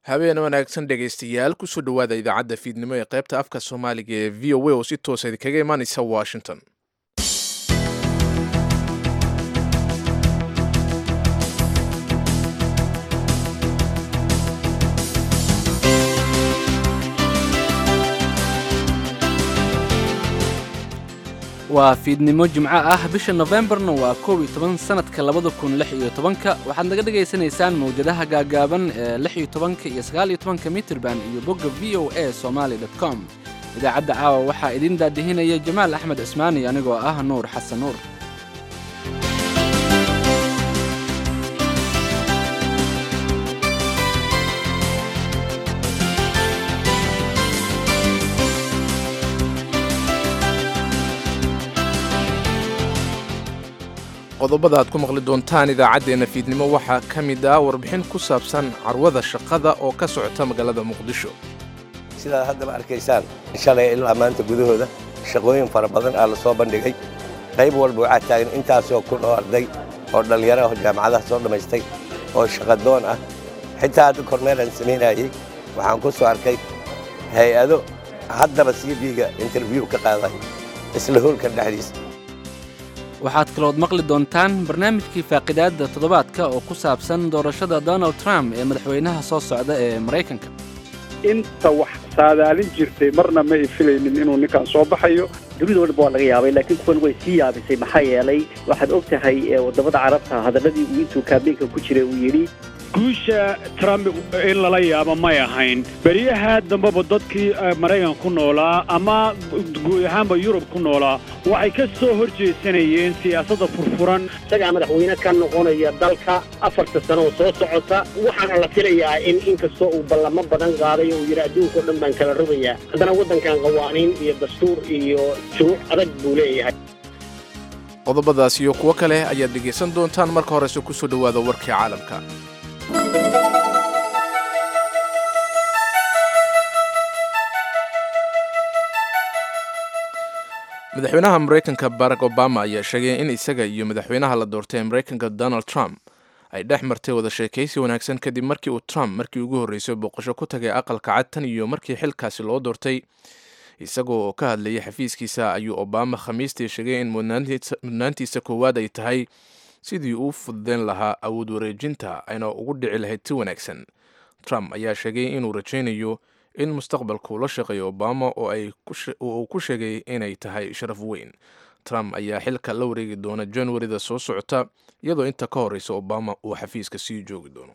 habeen wanaagsan dhegaystayaal kusoo dhowaada idaacadda fiidnimo ee qaybta afka soomaaliga ee v o a oo si toosa idinkaga imaanaysa washington waa fiidnimo jimco ah bisha nofembarna waa koob iyo toban sanadka labada kun lix iyo tobanka waxaad naga dhagaysanaysaan mawjadaha gaagaaban ee lix iyo tobanka iyo sagaal iyo tobanka mitrban iyo bogga v o a somaali dot com idaacadda caawa waxaa idiin daadihinaya jamaal axmed cismaani anigoo ah nuur xasan nuur qodobada aad ku maqli doontaan idaacaddeenna fiidnimo waxaa ka mid ah warbixin ku saabsan carwada shaqada oo ka socota magaalada muqdisho sidaad haddaba arkaysaan shalay ilaa maanta gudahooda shaqooyin fara badan aa la soo bandhigay qayb walba waxaa taagan intaasoo kun oo arday oo dhallinyaro ah jaamacadaha soo dhammaystay oo shaqadoon ah xitaa hadda kormeelaan samaynayey waxaan ku soo arkay hay-ado haddaba cv-ga interview ka qaaday isla hoolkan dhexdiisa waxaad kalood maqli doontaan barnaamijkii faaqidaadda toddobaadka oo ku saabsan doorashada donald trump ee madaxweynaha soo socda ee maraykanka inta wax saadaalin jirtay marna ma ay filaynin inuu ninkan soo baxayo dunida walba waa laga yaabay laakiin kuwan way sii yaabisay maxaa yeelay waxaad og tahay waddamada carabta hadalladii uu intuu kaabeenka ku jiray uu yidhi guusha trump in lala yaabo may ahayn beryaha dambeba dadkii maraykan ku noolaa ama guud ahaanba yurub ku noolaa waxay ka soo hor jeesanayeen siyaasadda furfuran isagaa madaxweyne ka noqonaya dalka afarta sano oo soo socota waxaana la filayaa in inkastoo uu ballamo badan qaaday oo uu yidhi adduunkao dhan baan kala rogayaa haddana waddankan qawaaniin iyo dastuur iyo shuruuc adag buu leeyahay qodobadaas iyo kuwo kale ayaad dhegaysan doontaan marka horese ku soo dhowaada warkii caalamka madaxweynaha maraykanka barack obama ayaa sheegay in isaga iyo madaxweynaha la doortay ee maraykanka donald trump ay dhex martay wada sheekaysi wanaagsan kadib markii uu trump markii ugu horreysay booqasho ku tagay aqalka cad tan iyo markii xilkaasi loo doortay isagoo ka hadlayay xafiiskiisa ayuu obama khamiistii sheegay in mudnaantiisa koowaad ay tahay sidii uu fududeyn lahaa awood wareejinta ayna ugu dhici lahayd si wanaagsan trump ayaa sheegay inuu rajaynayo in mustaqbalka uu la shaqeeyo obama oo uu ku sheegay inay tahay sharaf weyn trump ayaa xilka la wareegi doona januarida soo socota iyadoo inta ka horreysa obama uu xafiiska sii joogi doono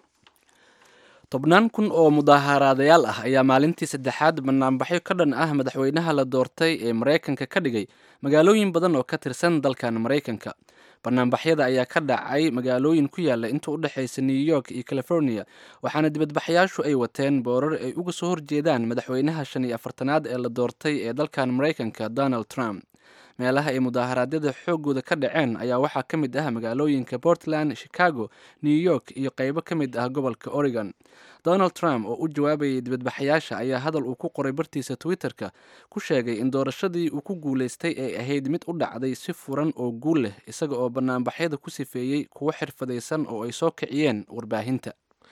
tobnaan kun oo mudaaharaadayaal ah ayaa maalintii saddexaad banaanbaxyo ka dhan ah madaxweynaha la doortay ee maraykanka ka dhigay magaalooyin badan oo ka tirsan dalkan maraykanka banaanbaxyada ayaa ka dhacay magaalooyin ku yaala inta u dhexaysa new york iyo california waxaana dibadbaxyaashu ay wateen boorar ay uga soo horjeedaan madaxweynaha shan iyo afartanaad ee la doortay ee dalkan maraykanka donald trump meelaha ay mudaaharaadyada xooggooda ka dhaceen ayaa waxaa ka mid ah magaalooyinka portland chicago new york iyo qaybo ka mid ah gobolka oregon donald trump oo u jawaabayay dibadbaxayaasha ayaa hadal uu ku qoray bartiisa twitter-ka ku sheegay in doorashadii uu ku guulaystay ay ahayd mid u dhacday si furan oo guul leh isaga oo banaanbaxyada ku sifeeyey kuwo xirfadaysan oo ay soo kiciyeen warbaahinta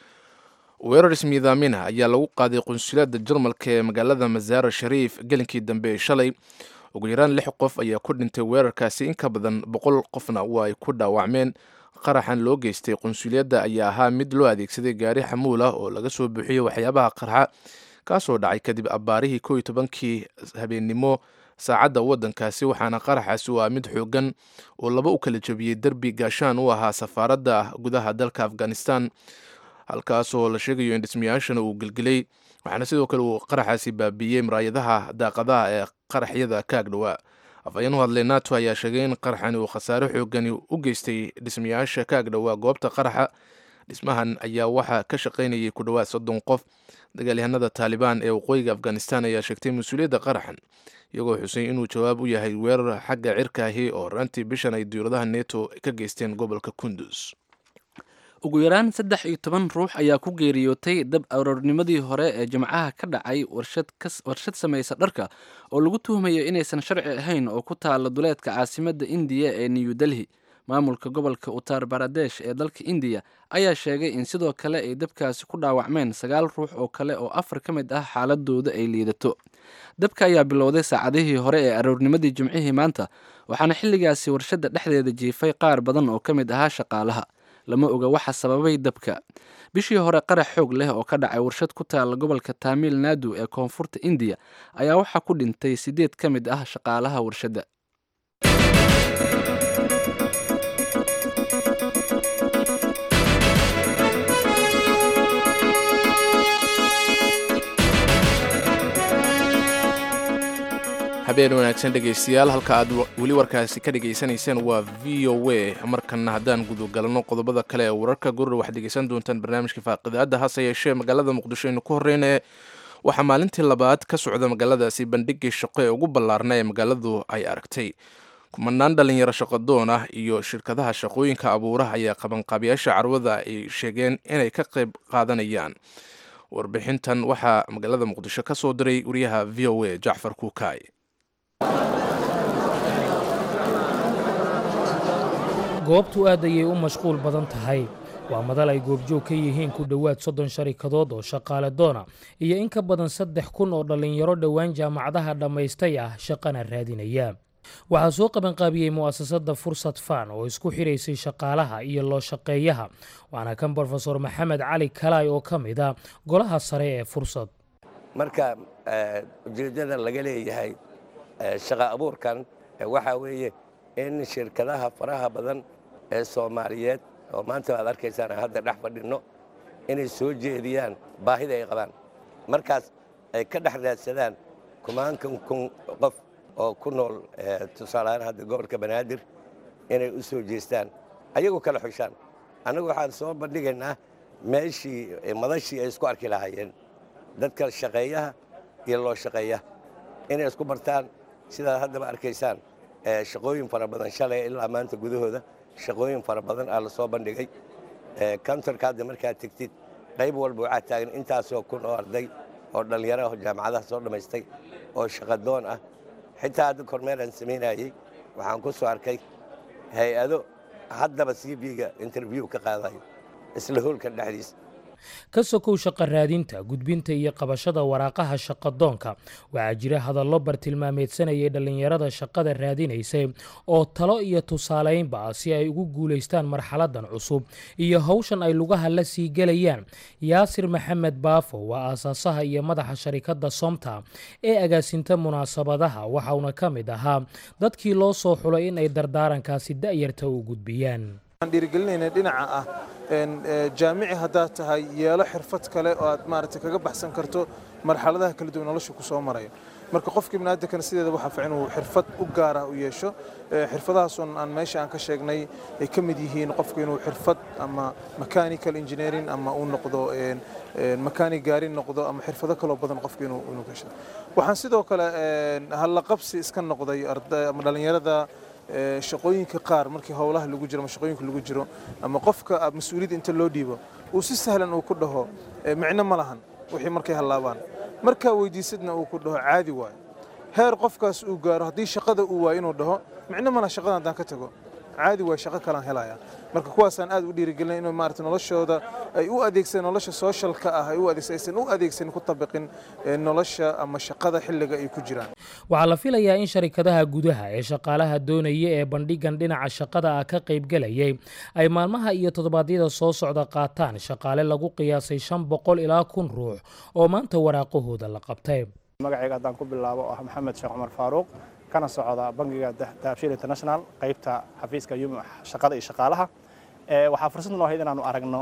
weerar ismiidaamina ayaa lagu qaaday qunsuliyadda jarmalka ee magaalada masaaro shariif gelinkii dambe ee shalay ugu yaraan lix qof ayaa ku dhintay weerarkaasi in ka badan boqol qofna waa ay ku dhaawacmeen qaraxan loo geystay qunsuliyadda ayaa ahaa mid loo adeegsaday gaari xamuul ah oo laga soo buuxiyey waxyaabaha qarxa kaasoo dhacay kadib abbaarihii koo iyo tobankii habeennimo saacadda waddankaasi waxaana qaraxaasi u ah mid xoogan oo laba u kala jebiyey derbi gaashaan u ahaa safaaradda gudaha dalka afghanistan halkaasoo la sheegayo in dhismayaashana uu gelgelay waxaana sidoo kale uu qaraxaasi baabiiyey maraayadaha daaqadaha ee qaraxyada ka agdhowaa afhayeen u hadlay nato ayaa sheegay in qaraxani uu khasaare xoogani u geystay dhismayaasha ka agdhowaa goobta qaraxa dhismahan ayaa waxaa ka shaqaynayay ku dhowaad soddon qof dagaalyahanada taalibaan ee waqooyiga afghanistan ayaa sheegtay mas-uuliyadda qaraxan iyagoo xusay inuu jawaab u yahay weerar xagga cirkaahi oo rantii bishan ay diyuuradaha neto ka geysteen gobolka kundus ugu yaraan saddex iyo toban ruux ayaa ku geeriyootay dab aroornimadii hore ee jimcaha ka dhacay warshad samaysa dharka oo lagu tuhmayo inaysan sharci ahayn oo ku taala duleedka caasimadda indiya ee new delhi maamulka gobolka uttar baradesh ee dalka indiya ayaa sheegay in sidoo kale ay dabkaasi ku dhaawacmeen sagaal ruux oo kale oo afar ka mid ah xaaladooda ay liidato dabka ayaa bilowday saacadihii hore ee aroornimadii jimcihii maanta waxaana xilligaasi warshadda dhexdeeda jiifay qaar badan oo ka mid ahaa shaqaalaha lama oga waxa sababay dabka bishii hore qarax xoog leh oo ka dhacay warshad ku taala gobolka taamil naadu ee koonfurta indiya ayaa waxaa ku dhintay siddeed ka mid ah shaqaalaha warshadda habeen wanaagsan dhegaystayaal halka aad weli warkaasi ka dhegaysanayseen waa v o a markanna haddaan gudagalno qodobada kale ee wararka gurur waxaad dhegaysan doontaan barnaamijka faaqidaadda hase yeeshee magaalada muqdisho aynu ku horreynaya waxaa maalintii labaad ka socda magaaladaasi bandhigii shaqo ee ugu ballaarna ee magaaladu ay aragtay kumanaan dhalinyaro shaqadoon ah iyo shirkadaha shaqooyinka abuuraha ayaa qabanqaabiyaasha carwada ay sheegeen inay ka qayb qaadanayaan warbixintan waxaa magaalada muqdisho ka soo diray wariyaha v o a jacfar kuukaay goobtu aad ayay u mashquul badan tahay waa madal ay goobjoog ka yihiin ku dhowaad soddon sharikadood oo shaqaale doona iyo in ka badan saddex kun oo dhallinyaro dhowaan jaamacadaha dhammaystay ah shaqana raadinaya waxaa soo qabanqaabiyey mu'asasada fursad fan oo isku xidhaysay shaqaalaha iyo loo shaqeeyaha waana kan brofesor maxamed cali kalaay oo ka mid a golaha sare ee fursad marka ujeeddada laga leeyahay shaqa abuurkan waxaa weeye in shirkadaha faraha badan ee soomaaliyeed oo maanta aad arkaysaan hadda dhex fadhinno inay soo jeediyaan baahida ay qabaan markaas ay ka dhex raadsadaan kumaankan kun qof oo ku nool tusaalehaan hadda gobolka banaadir inay u soo jeestaan ayagu kala xushaan annagu waxaan soo bandhigaynaa meeshii madashii ay isku arki lahaayeen dadka shaqeeyaha iyo loo shaqeeya inay isku bartaan sidaad haddaba arkaysaan shaqooyin fara badan shalay ilaa maanta gudahooda shaqooyin fara badan aa la soo bandhigay countorka hadda markaad tegtid qayb walba waxaa taagan intaasoo kun oo arday oo dhallinyaro ah jaamacadaha soo dhammaystay oo shaqadoon ah xitaa hadda kormeeraan samaynayey waxaan ku soo arkay hay-ado haddaba c b-ga interview ka qaadayo isla hoolka dhexdiisa ka sokow shaqa raadinta gudbinta iyo qabashada waraaqaha shaqadoonka waxaa jira hadallo bartilmaameedsanayay dhallinyarada shaqada raadinaysay oo talo iyo tusaalaynba ah si ay ugu guulaystaan marxaladan cusub iyo howshan ay lugaha la sii gelayaan yaasir maxamed baafo waa aasaasaha iyo madaxa sharikadda somta ee agaasinta munaasabadaha waxauna ka mid ahaa dadkii loo soo xulay in ay dardaarankaasi da'yarta u gudbiyaan dhiirigelinayna dhinaca ah jaamici haddaad tahay yeelo xirfad kale oo aad maaragtay kaga baxsan karto marxaladaha kala duwan nolosha ku soo maraya marka qofkii biniaadankana sideeda waxaa fiican uu xirfad u gaar ah u yeesho xirfadahaasun aan meesha aan ka sheegnay ay ka mid yihiin qofku inuu xirfad ama mechanical engineering ama uu noqdo mechanic gaari noqdo ama xirfado kaloo badan qofku inuu inuu gasho waxaan sidoo kale hallaqabsi iska noqday ama dhallinyarada shaqooyinka qaar markii howlaha lagu jiro ama shaqooyinka lagu jiro ama qofka mas-uuliyadda inta loo dhiibo uu si sahlan uu ku dhaho micno ma lahan wixii markay hallaabaan markaa weydiisadna uu ku dhaho caadi waayo heer qofkaas uu gaaro haddii shaqada uu waayo inuu dhaho micno ma laha shaqadan haddaan ka tago caadi waay shaqo kalaan helaya marka kuwaasaan aad u dhiirigelin inuu maarata noloshooda ay u adeegsadeen nolosha socialka ah ay u adeegsan aysan u adeegsan ku tabiqin nolosha ama shaqada xilliga ay ku jiraan waxaa la filayaa in sharikadaha gudaha ee shaqaalaha doonaya ee bandhigan dhinaca shaqada ah ka qaybgelayay ay maalmaha iyo toddobaadyada soo socda qaataan shaqaale lagu qiyaasay shan boqol ilaa kun ruux oo maanta waraaqahooda la qabtay magacayga haddaan ku bilaabo ah maxamed sheekh cumar faaruuq kana socda bangiga dahabshiil international qaybta xafiiska shaqada iyo shaqaalaha waxaa fursad noo ahayd inaanu aragno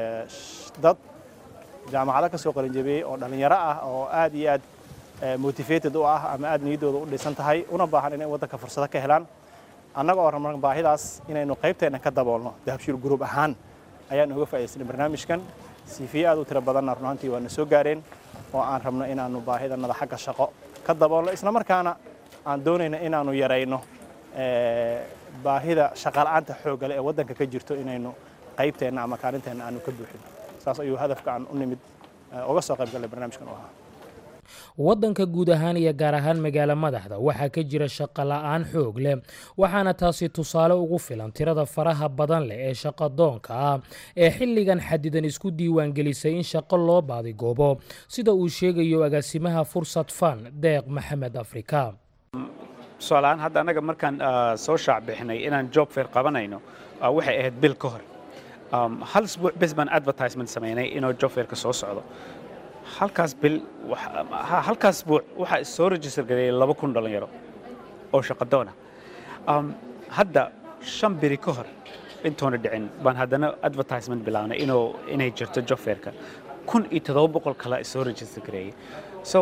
dad jaamacado ka soo qalinjabiyey oo dhallinyaro ah oo aad iyo aad motivated u ah ama aad niyaddooda u dhisan tahay una baahan inay waddanka fursado ka helaan annaga oo rabna baahidaas inaynu qaybteenna ka daboolno dahabshiil gruub ahaan ayaan uga faa'iidaysanay barnaamijkan siifiye aad u tiro badanna runaantii waa na soo gaareen oo aan rabno inaannu baahidannada xagga shaqo ka daboolno isla markaana aan doonayna inaannu yarayno baahida shaqala'aanta xooggale ee waddanka ka jirto inaynu qaybteenna ama kaalinteenna aanu ka buuxin saas ayuu hadafka aan u nimid uga soo qayb gallay barnaamijkan u ahaa waddanka guud ahaan iyo gaar ahaan magaalo madaxda waxaa ka jira shaqo la-aan xoog leh waxaana taasi tusaale ugu filan tirada faraha badan leh ee shaqadoonka ah ee xilligan xadidan isku diiwaangelisay in shaqo loo baadigoobo sida uu sheegayo agaasimaha fursad fan deeq maxamed afrika tusaalahaan hadda annaga markaan soo shaac bixinay inaan job fair qabanayno waxay ahayd bil ka hor hal isbuuc bes baan advertisement samaynay inuu job fairka soo socdo halkaas bil halkaas isbuuc waxaa soo register gareeyay laba kun dhalinyaro oo shaqadoona hadda shan biri ka hor intoona dhicin baan haddana advertisement bilaabnay inuu inay jirto job fairka kun iyo toddoba boqol kale soo register gareeyay so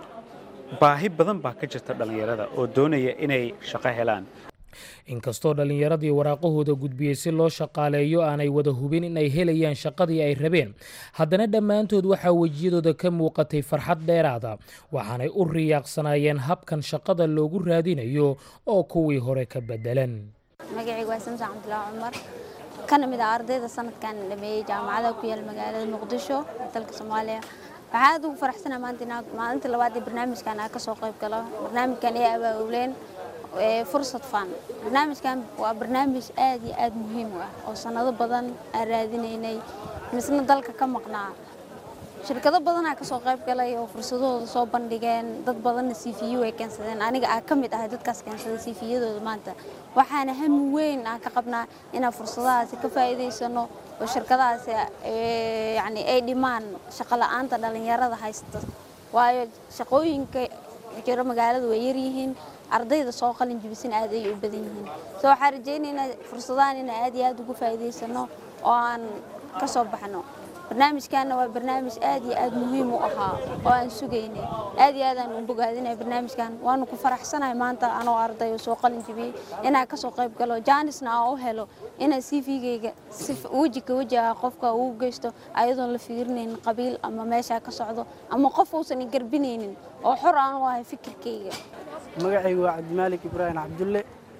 baahi badan baa ka jirta dhallinyarada oo doonaya inay shaqo helaan inkastoo dhallinyaradii waraaqahooda gudbiyey si loo shaqaaleeyo aanay wada hubin in ay helayaan shaqadii ay rabeen haddana dhammaantood waxaa wejiyadooda ka muuqatay farxad dheeraada waxaanay u riyaaqsanaayeen habkan shaqada loogu raadinayo oo kuwii hore ka bedelan magacaygu waa samsan cabdulaahi cumar kana mid ah ardayda sanadkan dhameeyey jaamacada ku yaal magaalada muqdisho ee dalka soomaaliya waxaa aad ugu faraxsana maanta inaad maalinta labaad ee barnaamijkan aan kasoo qayb galo barnaamijkan ee abaauleen fursad fan barnaamijkan waa barnaamij aad iyo aad muhiim u ah oo sanado badan aan raadinaynay misna dalka ka maqnaa shirkado badanaa kasoo qayb galay oo fursadahooda soo bandhigeen dad badanna c v u ay keensadeen aniga aa ka mid ahay dadkaas keensaday c v-yadooda maanta waxaana hami weyn aan ka qabnaa inaan fursadahaasi ka faa'iidaysano oo shirkadahaasi yani ay dhimaan shaqo la-aanta dhallinyarada haysta waayo shaqooyinka jiro magaalada way yaryihiin ardayda soo qalin jibisan aad ay u badan yihiin so waxaan rajaynaynaa fursadahan inaan aad iyo aad ugu faa'iidaysano oo aan ka soo baxno barnaamijkaana waa barnaamij aad iyo aad muhiim u ahaa oo aan sugaynay aad iyo aad aan u bogaadinay barnaamijkan waanu ku faraxsanahay maanta anoo arday oo soo qalin jibiyey inaan kasoo qayb galo jaanisna aan u helo inaan c v-gayga si weji ka weji ah qofka ugu geysto ayadoon la fiirinaynin qabiil ama meeshaa ka socdo ama qof uusan i garbinaynin oo xor aan u ahay fikirkayga magacaygu waa cabdimaalik ibraahim cabdulle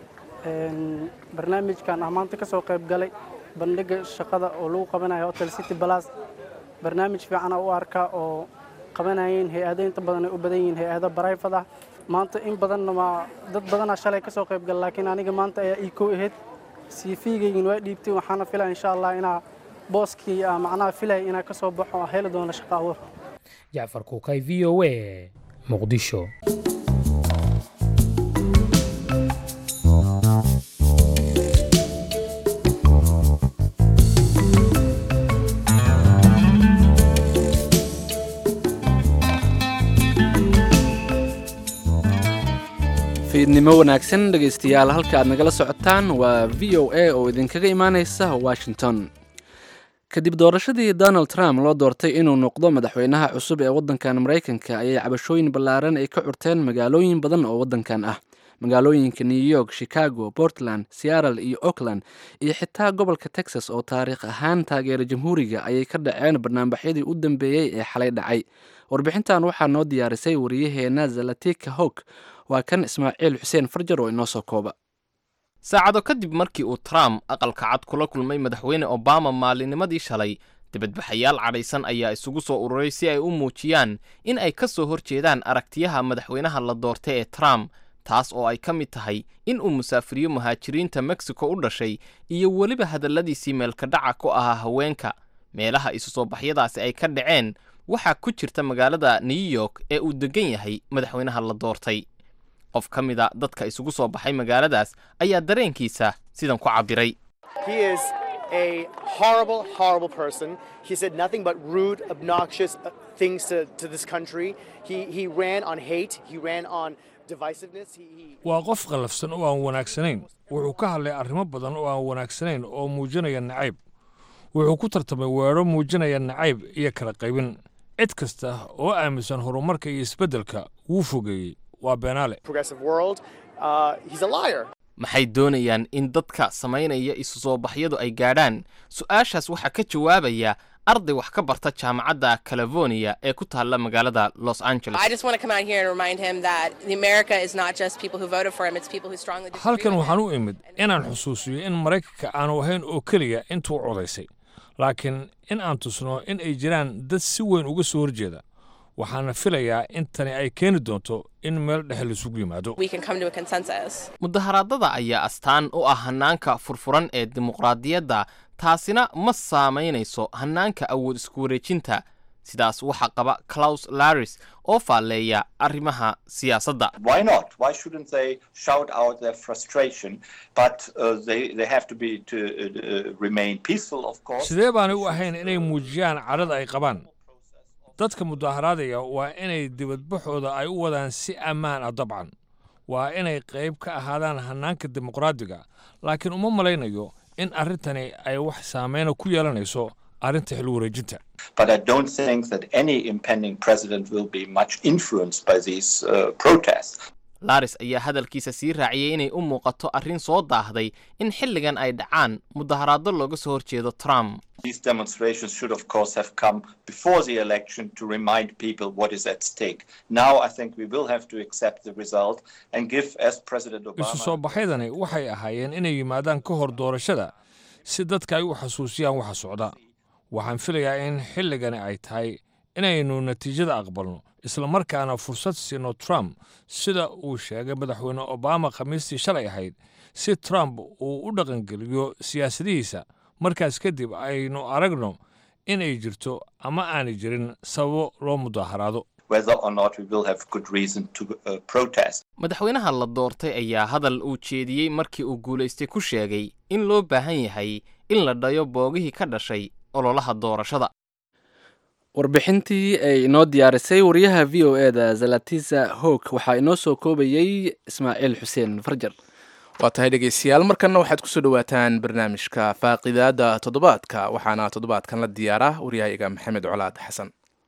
barnaamijkan ah maanta ka soo qayb galay bandhiga shaqada oo lagu qabanayo hotel city balas barnaamij fiicana u arkaa oo qabanayeen hay-ado inta badan ay u badan yihiin hay-ado barayfad ah maanta in badanna waa dad badanaa shalay ka soo qayb gala laakiin aniga maanta ayaa ii kow ahayd cv-gaygin waa dhiibtay waxaana filaya insha allah inaa booskii macnaha filaya inaa ka soo baxo oo heli doono shaqo abuur jacfar kuukay v o a muqdisho fiidnimo wanaagsan dhegaystayaal halka aad nagala socotaan waa v o a oo idinkaga imaaneysa washington kadib doorashadii donald trump loo doortay inuu noqdo madaxweynaha cusub ee waddankan maraykanka ayay cabashooyin ballaaran ay ka curteen magaalooyin badan oo waddankan ah magaalooyinka new york chicago portland seattle iyo oakland iyo xitaa gobolka texas oo taariikh ahaan taageera jamhuuriga ayay ka dhaceen barnaamijyadii u dambeeyey ee xalay dhacay warbixintan waxaa noo diyaarisay wariyaheena zalatika hog waa kan ismaaciil xuseen farjar oo inoo soo kooba saacado kadib markii uu trump aqalka cad kula kulmay madaxweyne obama maalinimadii shalay dibadbaxayaal cadhaysan ayaa isugu soo ururay si ay u muujiyaan in ay ka soo hor jeedaan aragtiyaha madaxweynaha la doortay ee trump taas oo ay ka mid tahay in uu musaafiriyo muhaajiriinta mexico u dhashay iyo weliba hadalladiisii meelkadhaca ku ahaa haweenka meelaha isu soo baxyadaasi ay ka dhaceen waxaa ku jirta magaalada new york ee uu deggan yahay madaxweynaha la doortay qof ka mida dadka isugu soo baxay magaaladaas ayaa dareenkiisa sidan ku cabbiray waa qof qallafsan oo aan wanaagsanayn wuxuu ka hadlay arrimo badan oo aan wanaagsanayn oo muujinaya nacayb wuxuu ku tartamay weedho muujinaya nacayb iyo kala qaybin cid kasta oo aaminsan horumarka iyo isbeddelka wuu fogeeyey waa beenaale maxay doonayaan in dadka samaynaya isu soo baxyadu ay gaadhaan su'aashaas waxaa ka jawaabaya arday wax ka barta jaamacadda california ee ku taalla magaalada los angeles halkan waxaan u imid inaan xusuusiyo in maraykanka aanu ahayn oo keliya intuu codaysay laakiin in aan tusno in ay jiraan dad si weyn uga soo horjeeda waxaana filayaa in tani ay keeni doonto in meel dhexe laisugu yimaado mudaharaadada ayaa astaan u ah hannaanka furfuran ee dimuqraadiyadda taasina ma saamaynayso hannaanka awood isku wareejinta sidaas waxaa qaba claus laris oo faalleeya arrimaha siyaasadda Why not? Why shouldn't they shout out their frustration? But uh, they, they have to be to uh, uh, remain peaceful, of course. sidee baanay u ahayn inay muujiyaan cadhada ay qabaan dadka mudaharaadaya waa inay dibadbaxooda ay u wadaan si ammaan ah dabcan waa inay qayb ka ahaadaan hannaanka dimuqraadiga laakiin uma malaynayo in arrintani ay wax saameyna ku yeelanayso arrinta xil wareejinta But I don't think that any impending president will be much influenced by these uh, protests. laris ayaa hadalkiisa sii raaciyey inay u muuqato arrin soo daahday in xilligan ay dhacaan mudaharaado looga soo horjeedo trump These demonstrations should, of course, have come before the election to remind people what is at stake. Now I think we will have to accept the result and give, as President isu Obama. soo baxaydani waxay ahaayeen inay yimaadaan ka hor doorashada si dadka ay u xasuusiyaan waxa socda waxaan filayaa in xilligani ay tahay inaynu natiijada aqbalno islamarkaana fursad siino trump sida uu sheegay madaxweyne obama khamiistii shalay ahayd si trump uu u dhaqangeliyo siyaasadihiisa markaas kadib aynu aragno inay jirto ama aanay jirin sababo loo mudaharaado Whether or not we will have good reason to uh, protest. madaxweynaha la doortay ayaa hadal uu jeediyey markii uu guulaystay ku sheegay in loo baahan yahay in la dhayo boogihii ka dhashay ololaha doorashada warbixintii ay inoo diyaarisay wariyaha v o eda zalatisa hog waxaa inoo soo koobayey ismaaciil xuseen farjar waa tahay dhegeystayaal markanna waxaad kusoo dhawaataan barnaamijka faaqidaada toddobaadka waxaana toddobaadkan la diyaaraa waryahayaga maxamed colaad xasan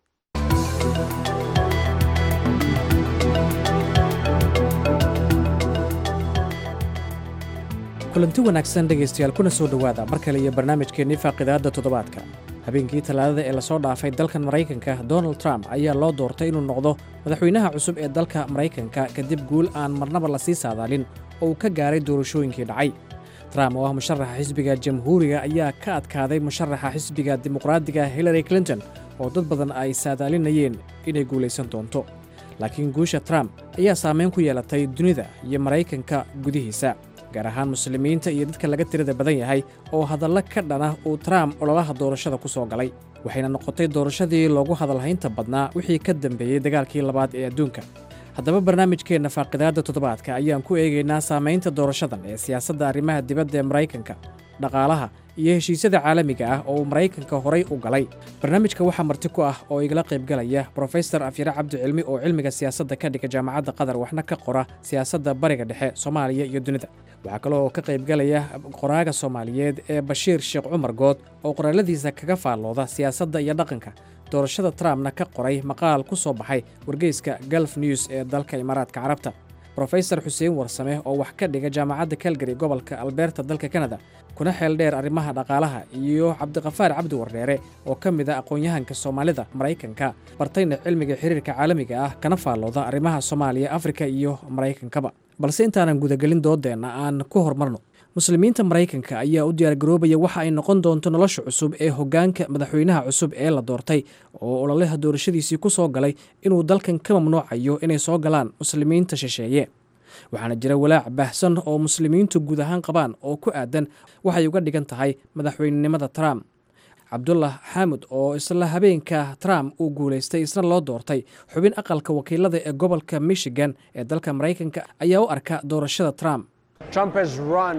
kulanti wanaagsan dhegaystayaal kuna soo dhowaada mar kale iyo barnaamijkeennii faaqidaadda toddobaadka habeenkii talaadada ee lasoo dhaafay dalkan maraykanka donald trump ayaa loo doortay inuu noqdo madaxweynaha cusub ee dalka maraykanka kadib guul aan marnaba lasii saadaalin oo uu ka gaaray doorashooyinkii dhacay trump oo ah musharaxa xisbiga jamhuuriga ayaa ka adkaaday musharaxa xisbiga dimuqraadiga hillary clinton oo dad badan ay saadaalinayeen inay guulaysan doonto laakiin guusha trump ayaa saameyn ku yeelatay dunida iyo maraykanka gudihiisa gaar ahaan muslimiinta iyo dadka laga tirada badan yahay oo hadallo ka dhana uu trump ololaha doorashada ku soo galay waxayna noqotay doorashadii loogu hadalhaynta badnaa wixii ka dambeeyey dagaalkii labaad ee adduunka haddaba barnaamijkeenna faaqidaadda toddobaadka ayaan ku eegaynaa saamaynta doorashadan ee siyaasadda arrimaha dibadda ee maraykanka dhaqaalaha iyo heshiisyada caalamiga ah oo uu maraykanka horay u galay barnaamijka waxaa marti ku ah oo igala qaybgalaya brofesor afyare cabdi cilmi oo cilmiga siyaasadda ka dhiga jaamacadda qatar waxna ka qora siyaasadda bariga dhexe soomaaliya iyo dunida waxaa kale oo ka qaybgalaya qoraaga soomaaliyeed ee bashiir sheekh cumar good oo qoraaladiisa kaga faallooda siyaasadda iyo dhaqanka doorashada trumpna ka qoray maqaal ku soo baxay wargeyska galf news ee dalka imaaraadka carabta brofesor xuseen warsame oo wax ka dhiga jaamacadda calgary gobolka alberta dalka kanada kuna xeel dheer arrimaha dhaqaalaha iyo cabdiqafaar cabdi wardheere oo ka mid a aqoon-yahanka soomaalida maraykanka bartayna cilmiga xiriirka caalamiga ah kana faallooda arrimaha soomaaliya afrika iyo maraykankaba balse intaanan gudagelin doodeenna aan ku hormarno muslimiinta maraykanka ayaa u diyaargaroobaya waxa ay noqon doonto nolosha cusub ee hoggaanka madaxweynaha cusub ee la doortay oo ololaha doorashadiisii ku soo galay inuu dalkan ka mamnuucayo inay soo galaan muslimiinta shisheeye waxaana jira walaac baahsan oo muslimiintu guud ahaan qabaan oo ku aadan waxay uga dhigan tahay madaxweynenimada trump cabdullah xaamud oo isla habeenka trump uu guulaystay isna loo doortay xubin aqalka wakiilada ee gobolka michigan ee dalka maraykanka ayaa u arka doorashada trump Trump has run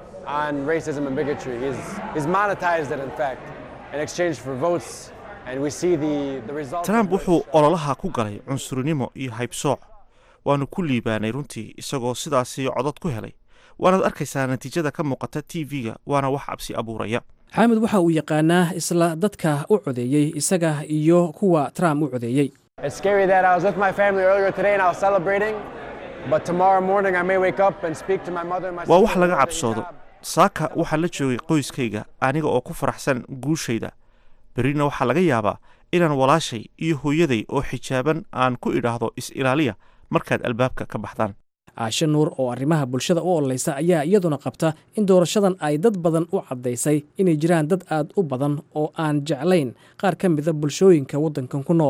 on racism and bigotry. He's, he's monetized it, in fact, in exchange for votes. And we see the, the results. trump wuxuu ololaha ku galay cunsurinimo iyo haybsooc waanu ku liibaanay runtii isagoo sidaasi codod ku helay waanaad arkaysaa natiijada ka muuqata t v-ga waana wax cabsi abuuraya xaamud waxa uu yaqaanaa isla dadka u codeeyey isaga iyo kuwa trump u codeeyey It's scary that I was with my family earlier today and I was celebrating. But tomorrow morning I may wake up and speak to my mother and my waa wax sister laga about cabsoodo saaka waxaa la joogay qoyskayga aniga oo ku faraxsan guushayda berrina waxaa laga yaabaa inaan walaashay iyo hooyaday oo xijaaban aan ku idhaahdo is-ilaaliya markaad albaabka ka baxdaan aashe nuur oo arrimaha bulshada u ololaysa ayaa iyaduna qabta in doorashadan ay dad badan u caddaysay inay jiraan dad aad u badan oo aan jeclayn qaar ka mida bulshooyinka waddankan ku nool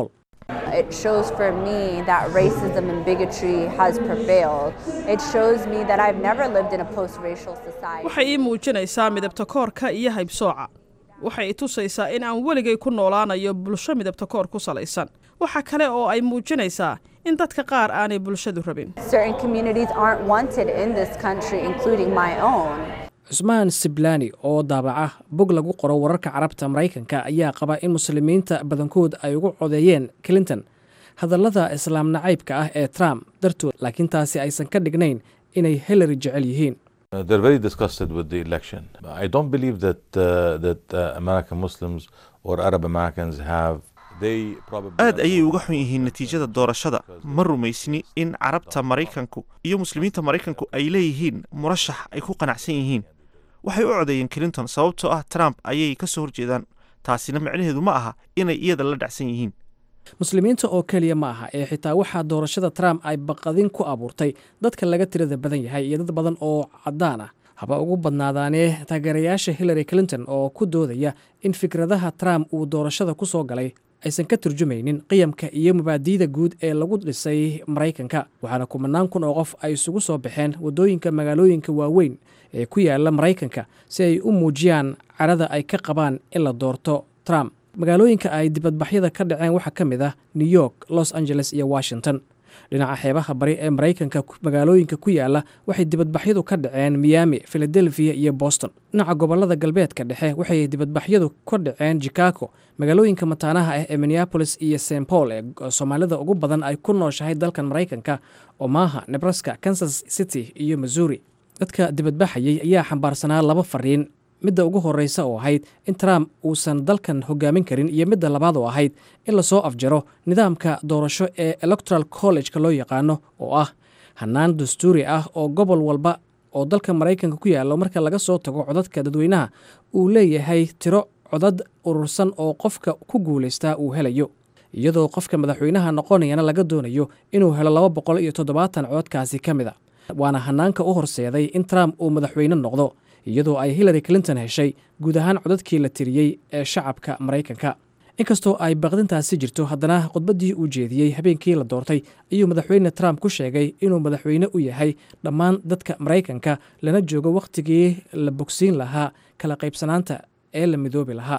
It shows for me that racism and bigotry has prevailed. It shows me that I've never lived in a post-racial society. waxay ii muujinaysaa midabta koorka iyo haybsooca waxay i tusaysaa in aan weligay ku noolaanayo bulsho midabta koor ku salaysan waxa kale oo ay muujinaysaa in dadka qaar aanay bulshadu rabin Certain communities aren't wanted in this country, including my own. cusmaan siblani oo daabaca bog lagu qoro wararka carabta maraykanka ayaa qaba in muslimiinta badankood ay ugu codeeyeen clinton hadallada islaam nacaybka ah ee trump dartood laakiin taasi aysan ka dhignayn inay hillary jecel yihiin Uh, they're very disgusted with the election. I don't believe that uh, that uh, American Muslims or Arab Americans have. They probably aad ayay uga xun yihiin natiijada doorashada ma rumaysni in carabta maraykanku iyo muslimiinta maraykanku ay leeyihiin murashax ay ku qanacsan yihiin waxay u codeeyeen clinton sababtoo ah trump ayay ka soo horjeedaan taasina micnaheedu ma aha inay iyada la dhacsan yihiin muslimiinta oo keliya ma aha ee xitaa waxaa doorashada trump ay baqadin ku abuurtay dadka laga tirada badan yahay iyo dad badan oo caddaan ah haba ugu badnaadaanee taageerayaasha hillary clinton oo ku doodaya in fikradaha trump uu doorashada ku soo galay aysan ka turjumaynin qiyamka iyo mabaadi'da guud ee lagu dhisay maraykanka waxaana kumanaan kun oo qof ay isugu soo baxeen waddooyinka magaalooyinka waaweyn ee ku yaala maraykanka si ay u muujiyaan carada ay ka qabaan in la doorto trump magaalooyinka ay dibadbaxyada ka dhaceen waxaa ka mid ah new york los angeles iyo washington dhinaca xeebaha bari ee maraykanka magaalooyinka ku yaala waxay dibadbaxyadu ka dhaceen miami philadelphia iyo boston dhinaca gobolada galbeedka dhexe waxay dibadbaxyadu ka dhaceen chicago magaalooyinka mataanaha ah ee minneapolis iyo st paul ee soomaalida ugu badan ay ku nooshahay dalkan maraykanka omaha nebraska kansas city iyo missouri dadka dibadbaxayay ayaa xambaarsanaa laba fariin midda ugu horreysa oo ahayd in trump uusan dalkan hogaamin karin iyo midda labaad oo ahayd in lasoo afjaro nidaamka doorasho ee electoral college-ka loo yaqaano oo ah hannaan dastuuri ah oo gobol walba oo dalka maraykanka ku yaallo marka laga soo tago codadka dadweynaha uu leeyahay tiro codad urursan oo qofka ku guulaystaa uu helayo iyadoo qofka madaxweynaha noqonayana laga doonayo inuu helo laba boqol iyo toddobaatan cododkaasi ka mid a waana hannaanka u horseeday in trump uu madaxweyne noqdo iyadoo ay hillary clinton heshay guud ahaan codadkii la tiriyey ee shacabka maraykanka inkastoo ay baqdintaasi jirto haddana khudbaddii uu jeediyey habeenkii la doortay ayuu madaxweyne trump ku sheegay inuu madaxweyne u yahay dhammaan dadka maraykanka lana joogo wakhtigii la bogsiin lahaa kala qaybsanaanta ee la midoobi lahaa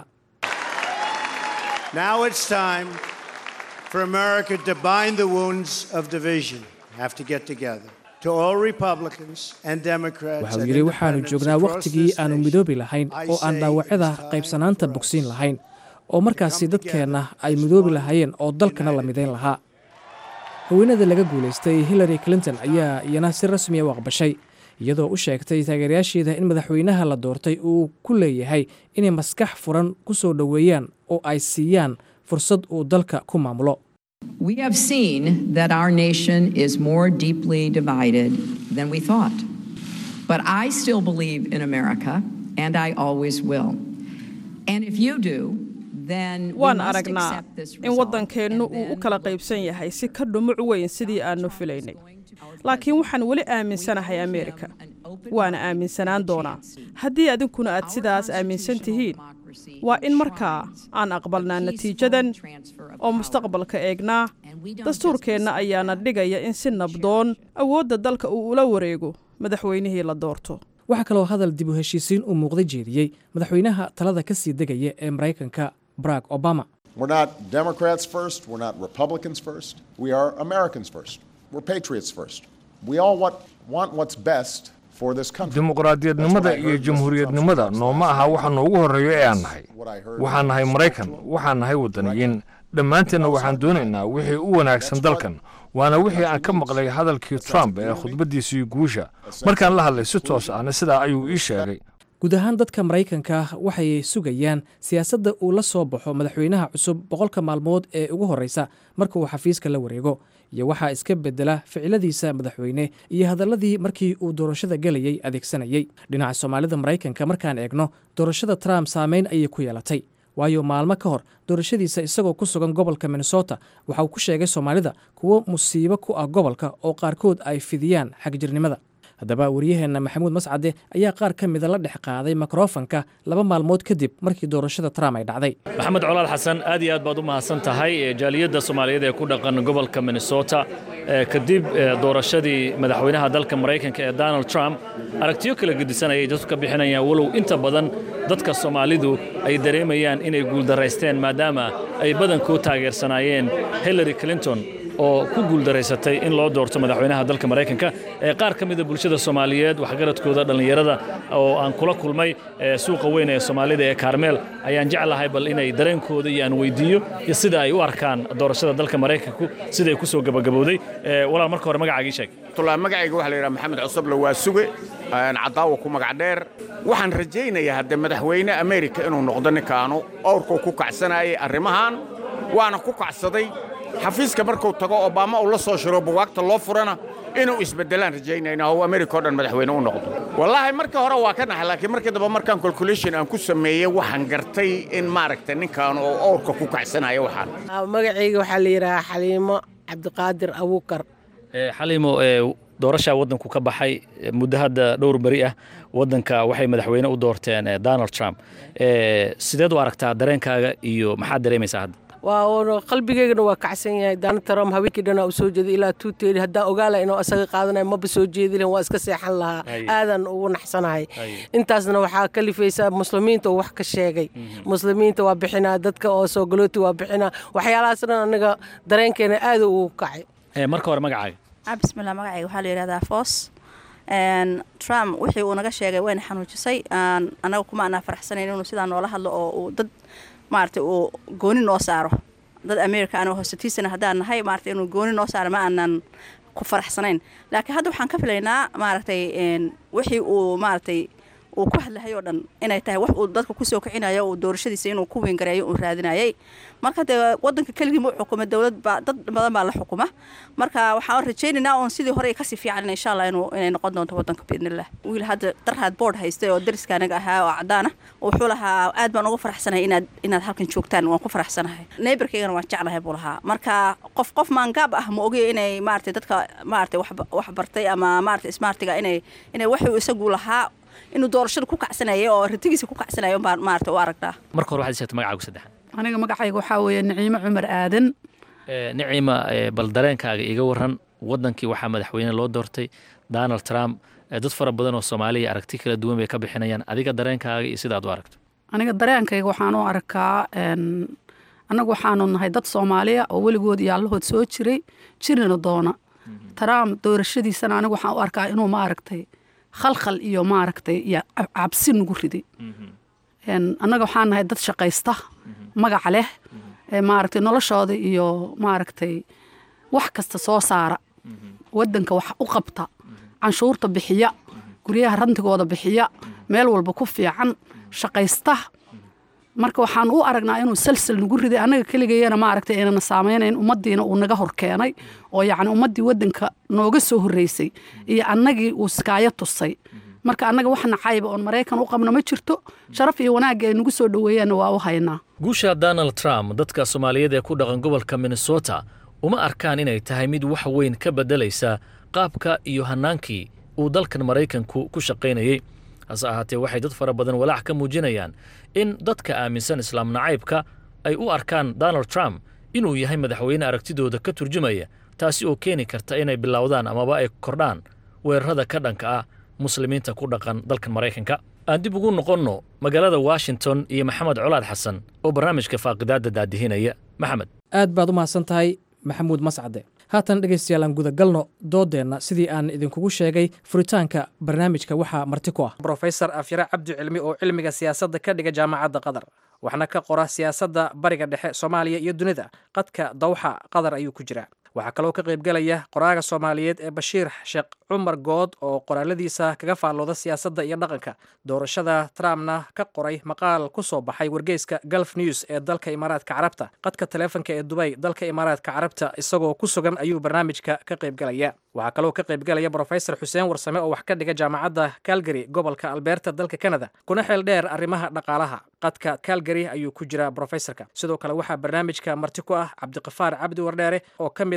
Now it's time for America to bind the wounds of division. Have to get together. To all Republicans and Democrats waxa uu and yidhi waxaanu independents joognaa across wakhtigii this aanu nation, midoobi lahayn I oo aan say dhaawacyada it's time qaybsanaanta bogsiin lahayn oo markaasi dadkeenna ay midoobi lahaayeen oo dalkana la midayn lahaa haweenada laga guulaystay hillary clinton ayaa iyana si rasmiya u aqbashay iyadoo u sheegtay taageerayaasheeda in madaxweynaha la doortay uu ku leeyahay inay maskax furan ku soo dhoweeyaan oo ay siiyaan fursad uu dalka ku maamulo We have seen that our nation is more deeply divided than we thought. But I still believe in America, and I always will. And if you do, then we waan must aragnaa accept this in result. waddankeennu uu u kala qaybsan yahay si ka dhumuc weyn sidii aannu filaynay laakiin waxaan weli aaminsanahay ameerika waana aaminsanaan doonaa haddii adinkuna aad sidaas aaminsan tihiin waa in markaa aan aqbalnaa natiijadan oo mustaqbalka eegnaa dastuurkeenna ayaana dhigaya in si nabdoon awoodda dalka uu ula wareego madaxweynihii la doorto waxaa kaloo hadal dib u heshiisiin uu muuqday jeediyey madaxweynaha talada ka sii degaya ee maraykanka barack obama We're not Democrats first. We're not Republicans first. We are Americans first. We're patriots first. We all want, want what's best for this country. dimuqraadiyadnimada iyo jamhuuriyadnimada nooma aha waxa noogu horreeyo ee aan nahay waxaan nahay maraykan waxaan nahay waddaniyiin dhammaanteenna waxaan doonaynaa wixii u wanaagsan dalkan waana wixii aan ka maqlay hadalkii trump ee khudbaddiisii guusha markaan la hadlay si toos ahna sidaa ayuu ii sheegay guud ahaan dadka maraykanka waxay sugayaan siyaasadda uu la soo baxo madaxweynaha cusub boqolka maalmood ee ugu horreysa marka uu xafiiska la wareego iyo waxaa iska bedela ficiladiisa madaxweyne iyo hadalladii markii uu doorashada gelayey adeegsanayey dhinaca soomaalida maraykanka markaan eegno doorashada trump saameyn ayay ku yeelatay waayo maalmo ka hor doorashadiisa isagoo ku sugan gobolka minnesota waxa uu ku sheegay soomaalida kuwo musiibo ku ah gobolka oo qaarkood ay fidiyaan xagjirnimada haddaba wariyaheenna maxamuud mascade ayaa qaar ka mida la dhex qaaday mikrofanka laba maalmood kadib markii doorashada trump ay dhacday maxamed colaal xasan aad iyo aad baad u mahadsan tahay jaaliyadda soomaaliyeed ee ku dhaqan gobolka minnesota kadib doorashadii madaxweynaha dalka maraykanka ee donald trump aragtiyo kala gedisan ayay dadku ka bixinayaan walow inta badan dadka soomaalidu ay dareemayaan inay guuldaraysteen maadaama ay badankoo taageersanaayeen hillary clinton oo ku guuldaraysatay in loo doorto madaxweynaha dalka maraykanka ee qaar ka mida bulshada soomaaliyeed waxgaradkooda dhallinyarada oo aan kula kulmay suuqa weyn ee soomaalida ee kaarmeel ayaan jeclahay bal inay dareenkooda iyo aan weydiiyo iyo sida ay u arkaan doorashada dalka maraykanku siday ku soo gabagabowday walaal marka hore magacaagii sheeg magacayga waxa la yidhaha maxamed cusuble waa suge cadaawa ku magac dheer waxaan rajaynayaa hadde madaxweyne amerika inuu noqdo ninkaanu owrkuu ku kacsanayay arrimahan waana ku kacsaday xafiiska markuu tago obama uu la soo shiro bugaagta loo furana inuu isbeddelaan rajaynayna oo amerika o dhan madaxweyne u noqdo wallaahi markii hore waa ka naxay laakiin markii dambe markaan calculation aan ku sameeyey waxaan gartay in maaragtay ninkaan oo owrka ku kacsanayo waxaan magacayga waxaa la yidhahaa xaliimo cabdiqaadir abuukar xaliimo doorashaa waddanku ka baxay muddo hadda dhowr beri ah waddanka waxay madaxweyne u doorteen donald trump sideed u aragtaa dareenkaaga iyo maxaad dareemaysaa hadda waa qalbigeygana waa kacsan yahay donald trump haweenkii dhanaa u soo jeeday ilaa tuuteedi haddaan ogaala inuu isaga qaadanayo maba soo jeedi lahin waa iska seexan lahaa aadan ugu naxsanahay intaasna waxaa kalifaysa muslimiinta oo wax ka sheegay muslimiinta waa bixinaa dadka oo soo galooti waa bixinaa waxyaalahaas dhan anaga dareenkeena aad ugu kacay marka hore magacaaga bismillah magacayga waxaa la yidhahdaa foos trump wixii uu naga sheegay wayna xanuujisay annaga kuma anaa faraxsanayn inuu sidaa noola hadlo oo uu dad maaragtay uu gooni noo saaro dad america anoo hoosatiisana haddaan nahay maaragtay inuu gooni noo saaro ma aanan ku faraxsanayn laakiin hadda waxaan ka filaynaa maaragtay wixii uu maaragtay uu ku hadlahay oo dhan inay tahay wax uu dadka kusoo kicinayo uu doorashadiisa inuu ku weyngareeyo uu raadinayay marka dee wadanka keligii ma xukuma dowlad baa dad badan baa la xukuma marka waxaan rajaynaynaa oon sidii hore kasii fiican insha allah inuu inay noqon doonto wadanka biidnillah wiil hadda darhaad board haystay oo dariska anaga ahaa oo cadaan ah wuxuu lahaa aad baan uga faraxsanahay inaad inaad halkan joogtaan waan ku faraxsanahay neighborkaygana waan jeclahay buu lahaa marka qof qof maangaab ah ma ogi inay maaragtay dadka maaragtay wax bartay ama maaragtay smartiga inay inay waxuu isagu lahaa inuu doorashada ku kacsanayay oo ratigiisa ku kacsanaya baan maarata u aragnaa marka hore waxaad sheegtay magacaagu saddexaad aniga magacayga waxaa weeye niciimo cumar aadan niciima bal dareenkaaga iga waran waddankii waxaa madaxweyne loo doortay donald trump dad fara badan oo soomaaliya aragti kala duwan bay ka bixinayaan adiga dareenkaaga iyo sidaad u aragto aniga dareenkayga waxaan u arkaa annagu waxaanu nahay dad soomaaliya oo weligood iyo allahood soo jiray jirina doona trump doorashadiisana anigu waxaan u arkaa inuu ma aragtay khalkhal iyo maaragtay iyo cabsi nagu riday annaga waxaan nahay dad shaqaysta magaca leh maaragtay noloshooda iyo maaragtay wax kasta soo saara waddanka wax u qabta canshuurta bixiya guryaha rantigooda bixiya meel walba ku fiican shaqaysta marka waxaan u aragnaa inuu salsal nagu riday annaga keligayana maaragtay aynana saamaynayn ummaddiina uu naga hor keenay oo yacni ummaddii waddanka nooga soo horreysay iyo annagii uu iskaayo tusay marka annaga wax nacayba oon maraykan u qabno ma jirto sharaf iyo wanaagga ay nagu soo dhoweeyaanna waa u haynaa guusha donald trump dadka soomaaliyeed ee ku dhaqan gobolka minnesota uma arkaan inay tahay mid wax weyn ka beddelaysa qaabka iyo hannaankii uu dalkan maraykanku ku shaqaynayey hase ahaatee waxay dad fara badan walaac ka muujinayaan in dadka aaminsan islaam nacaybka ay u arkaan donald trump inuu yahay madaxweyne aragtidooda ka turjumaya taasi oo keeni karta inay bilowdaan amaba ay kordhaan weerarada ka dhanka ah muslimiinta ku dhaqan dalkan maraykanka aan dib ugu noqonno magaalada washington iyo maxamed colaad xasan oo barnaamijka faaqidaadda daadihinaya maxamed aad baad u mahadsan tahay maxamuud mascade haatan dhegaystayaal aan gudagalno doodeenna sidii aan idinkugu sheegay furitaanka barnaamijka waxaa marti ku ah brofesor afyare cabdi cilmi oo cilmiga siyaasadda ka dhiga jaamacadda qatar waxna ka qora siyaasadda bariga dhexe soomaaliya iyo dunida qadka dawxa qatar ayuu ku jiraa waxaa kaloo ka qaybgelaya qoraaga soomaaliyeed ee bashiir sheekh cumar good oo qoraaladiisa kaga faallooda siyaasadda iyo dhaqanka doorashada trumpna ka qoray maqaal ku soo baxay wargeyska gulf news ee dalka imaaraadka carabta qadka taleefonka ee dubay dalka imaaraadka carabta isagoo ku sugan ayuu barnaamijka ka qaybgelaya waxaa kaloo ka qaybgelaya brofesor xuseen warsame oo wax ka dhiga jaamacadda calgary gobolka alberta dalka canada kuna xeel dheer arrimaha dhaqaalaha qadka calgary ayuu ku jiraa brofesorka sidoo kale waxaa barnaamijka marti ku ah cabdiqafaar cabdi wardheere oo ka mid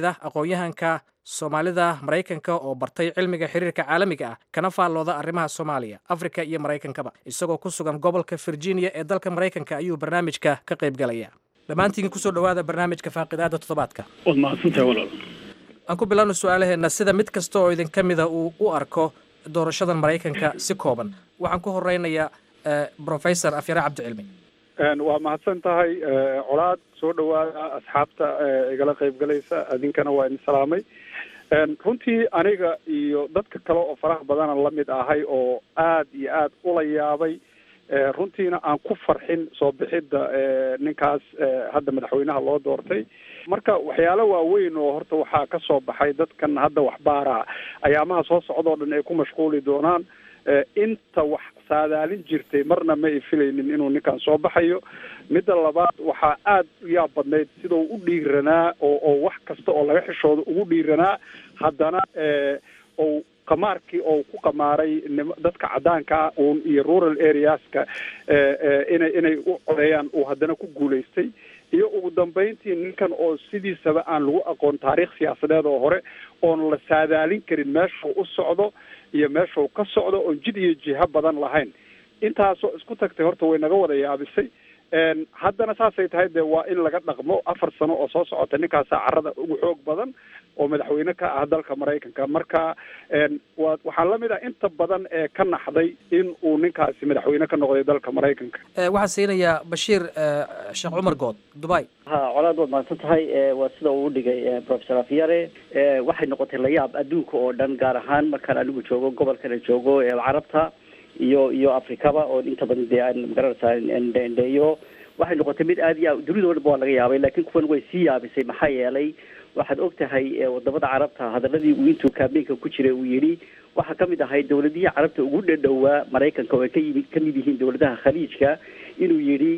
ah aqoon-yahanka soomaalida maraykanka oo bartay cilmiga xiriirka caalamiga ah kana faallooda arrimaha soomaaliya afrika iyo maraykankaba isagoo ku sugan gobolka virginia ee dalka maraykanka ayuu barnaamijka ka qaybgalaya dhammaantiin kusoo dhowaada barnaamijka faaqidaada toddobaadka waad mahadsantahay walaal aan ku bilaabno su-aalaheena sida mid kasta oo idin ka mida uu u arko doorashadan maraykanka si kooban waxaan ku horeynayaa professor afyare cabdicilmi waa mahadsan tahay colaad soo dhowaada asxaabta igala qaybgalaysa adinkana waa idin salaamay runtii aniga iyo dadka kale oo faraha badana lamid ahay oo aad iyo aad ula yaabay runtiina aan ku farxin soo bixidda ninkaas hadda madaxweynaha loo doortay marka waxyaalo waaweyn oo horta waxaa ka soo baxay dadkan hadda waxbaara ayaamaha soo socda oo dhan ay ku mashquuli doonaan inta wax saadaalin jirtay marna ma ay filaynin inuu ninkan soo baxayo midda labaad waxaa aada u yaab badnayd sidau u dhiiranaa oo oo wax kasta oo laga xishooda ugu dhiiranaa haddana ou qamaarkii oo ku qamaaray dadka caddaanka uun iyo rural areaska inay inay u codeeyaan uu haddana ku guulaystay iyo ugu dambeyntii ninkan oo sidiisaba aan lagu aqoon taariikh siyaasadeed oo hore oon la saadaalin karin meeshuu u socdo iyo meeshuu ka socdo oon jid iyo jiho badan lahayn intaasoo isku tagtay horta way naga wada yaabisay haddana saasay tahay dee waa in laga dhaqmo afar sano oo soo socota ninkaasaa carada ugu xoog badan oo madaxweyne ka ah dalka maraykanka marka wa waxaa lamid ah inta badan ee ka naxday in uu ninkaasi madaxweyne ka noqday dalka maraykanka waxaan siinayaa bashiir sheekh cumar good dubai ha colaad waad mahadsan tahay waa sida uu udhigay professor afyare waxay noqotay layaab adduunka oo dhan gaar ahaan markaan anigu joogo gobolkana joogo carabta iyo iyo afrikaba oo inta badan dee aan magaranaysaa ndheyo waxay noqotay mid aad iyo aad dunida o dhan ba waa laga yaabay laakiin kuwan way sii yaabisay maxaa yeelay waxaad og tahay wadamada carabta hadaladii uu intuu kaambeynka ku jiray uu yidhi waxaa kamid ahay dawladihii carabta ugu dhadhowaa maraykanka oo ay ka yimi kamid yihiin dawladaha khaliijka inuu yidhi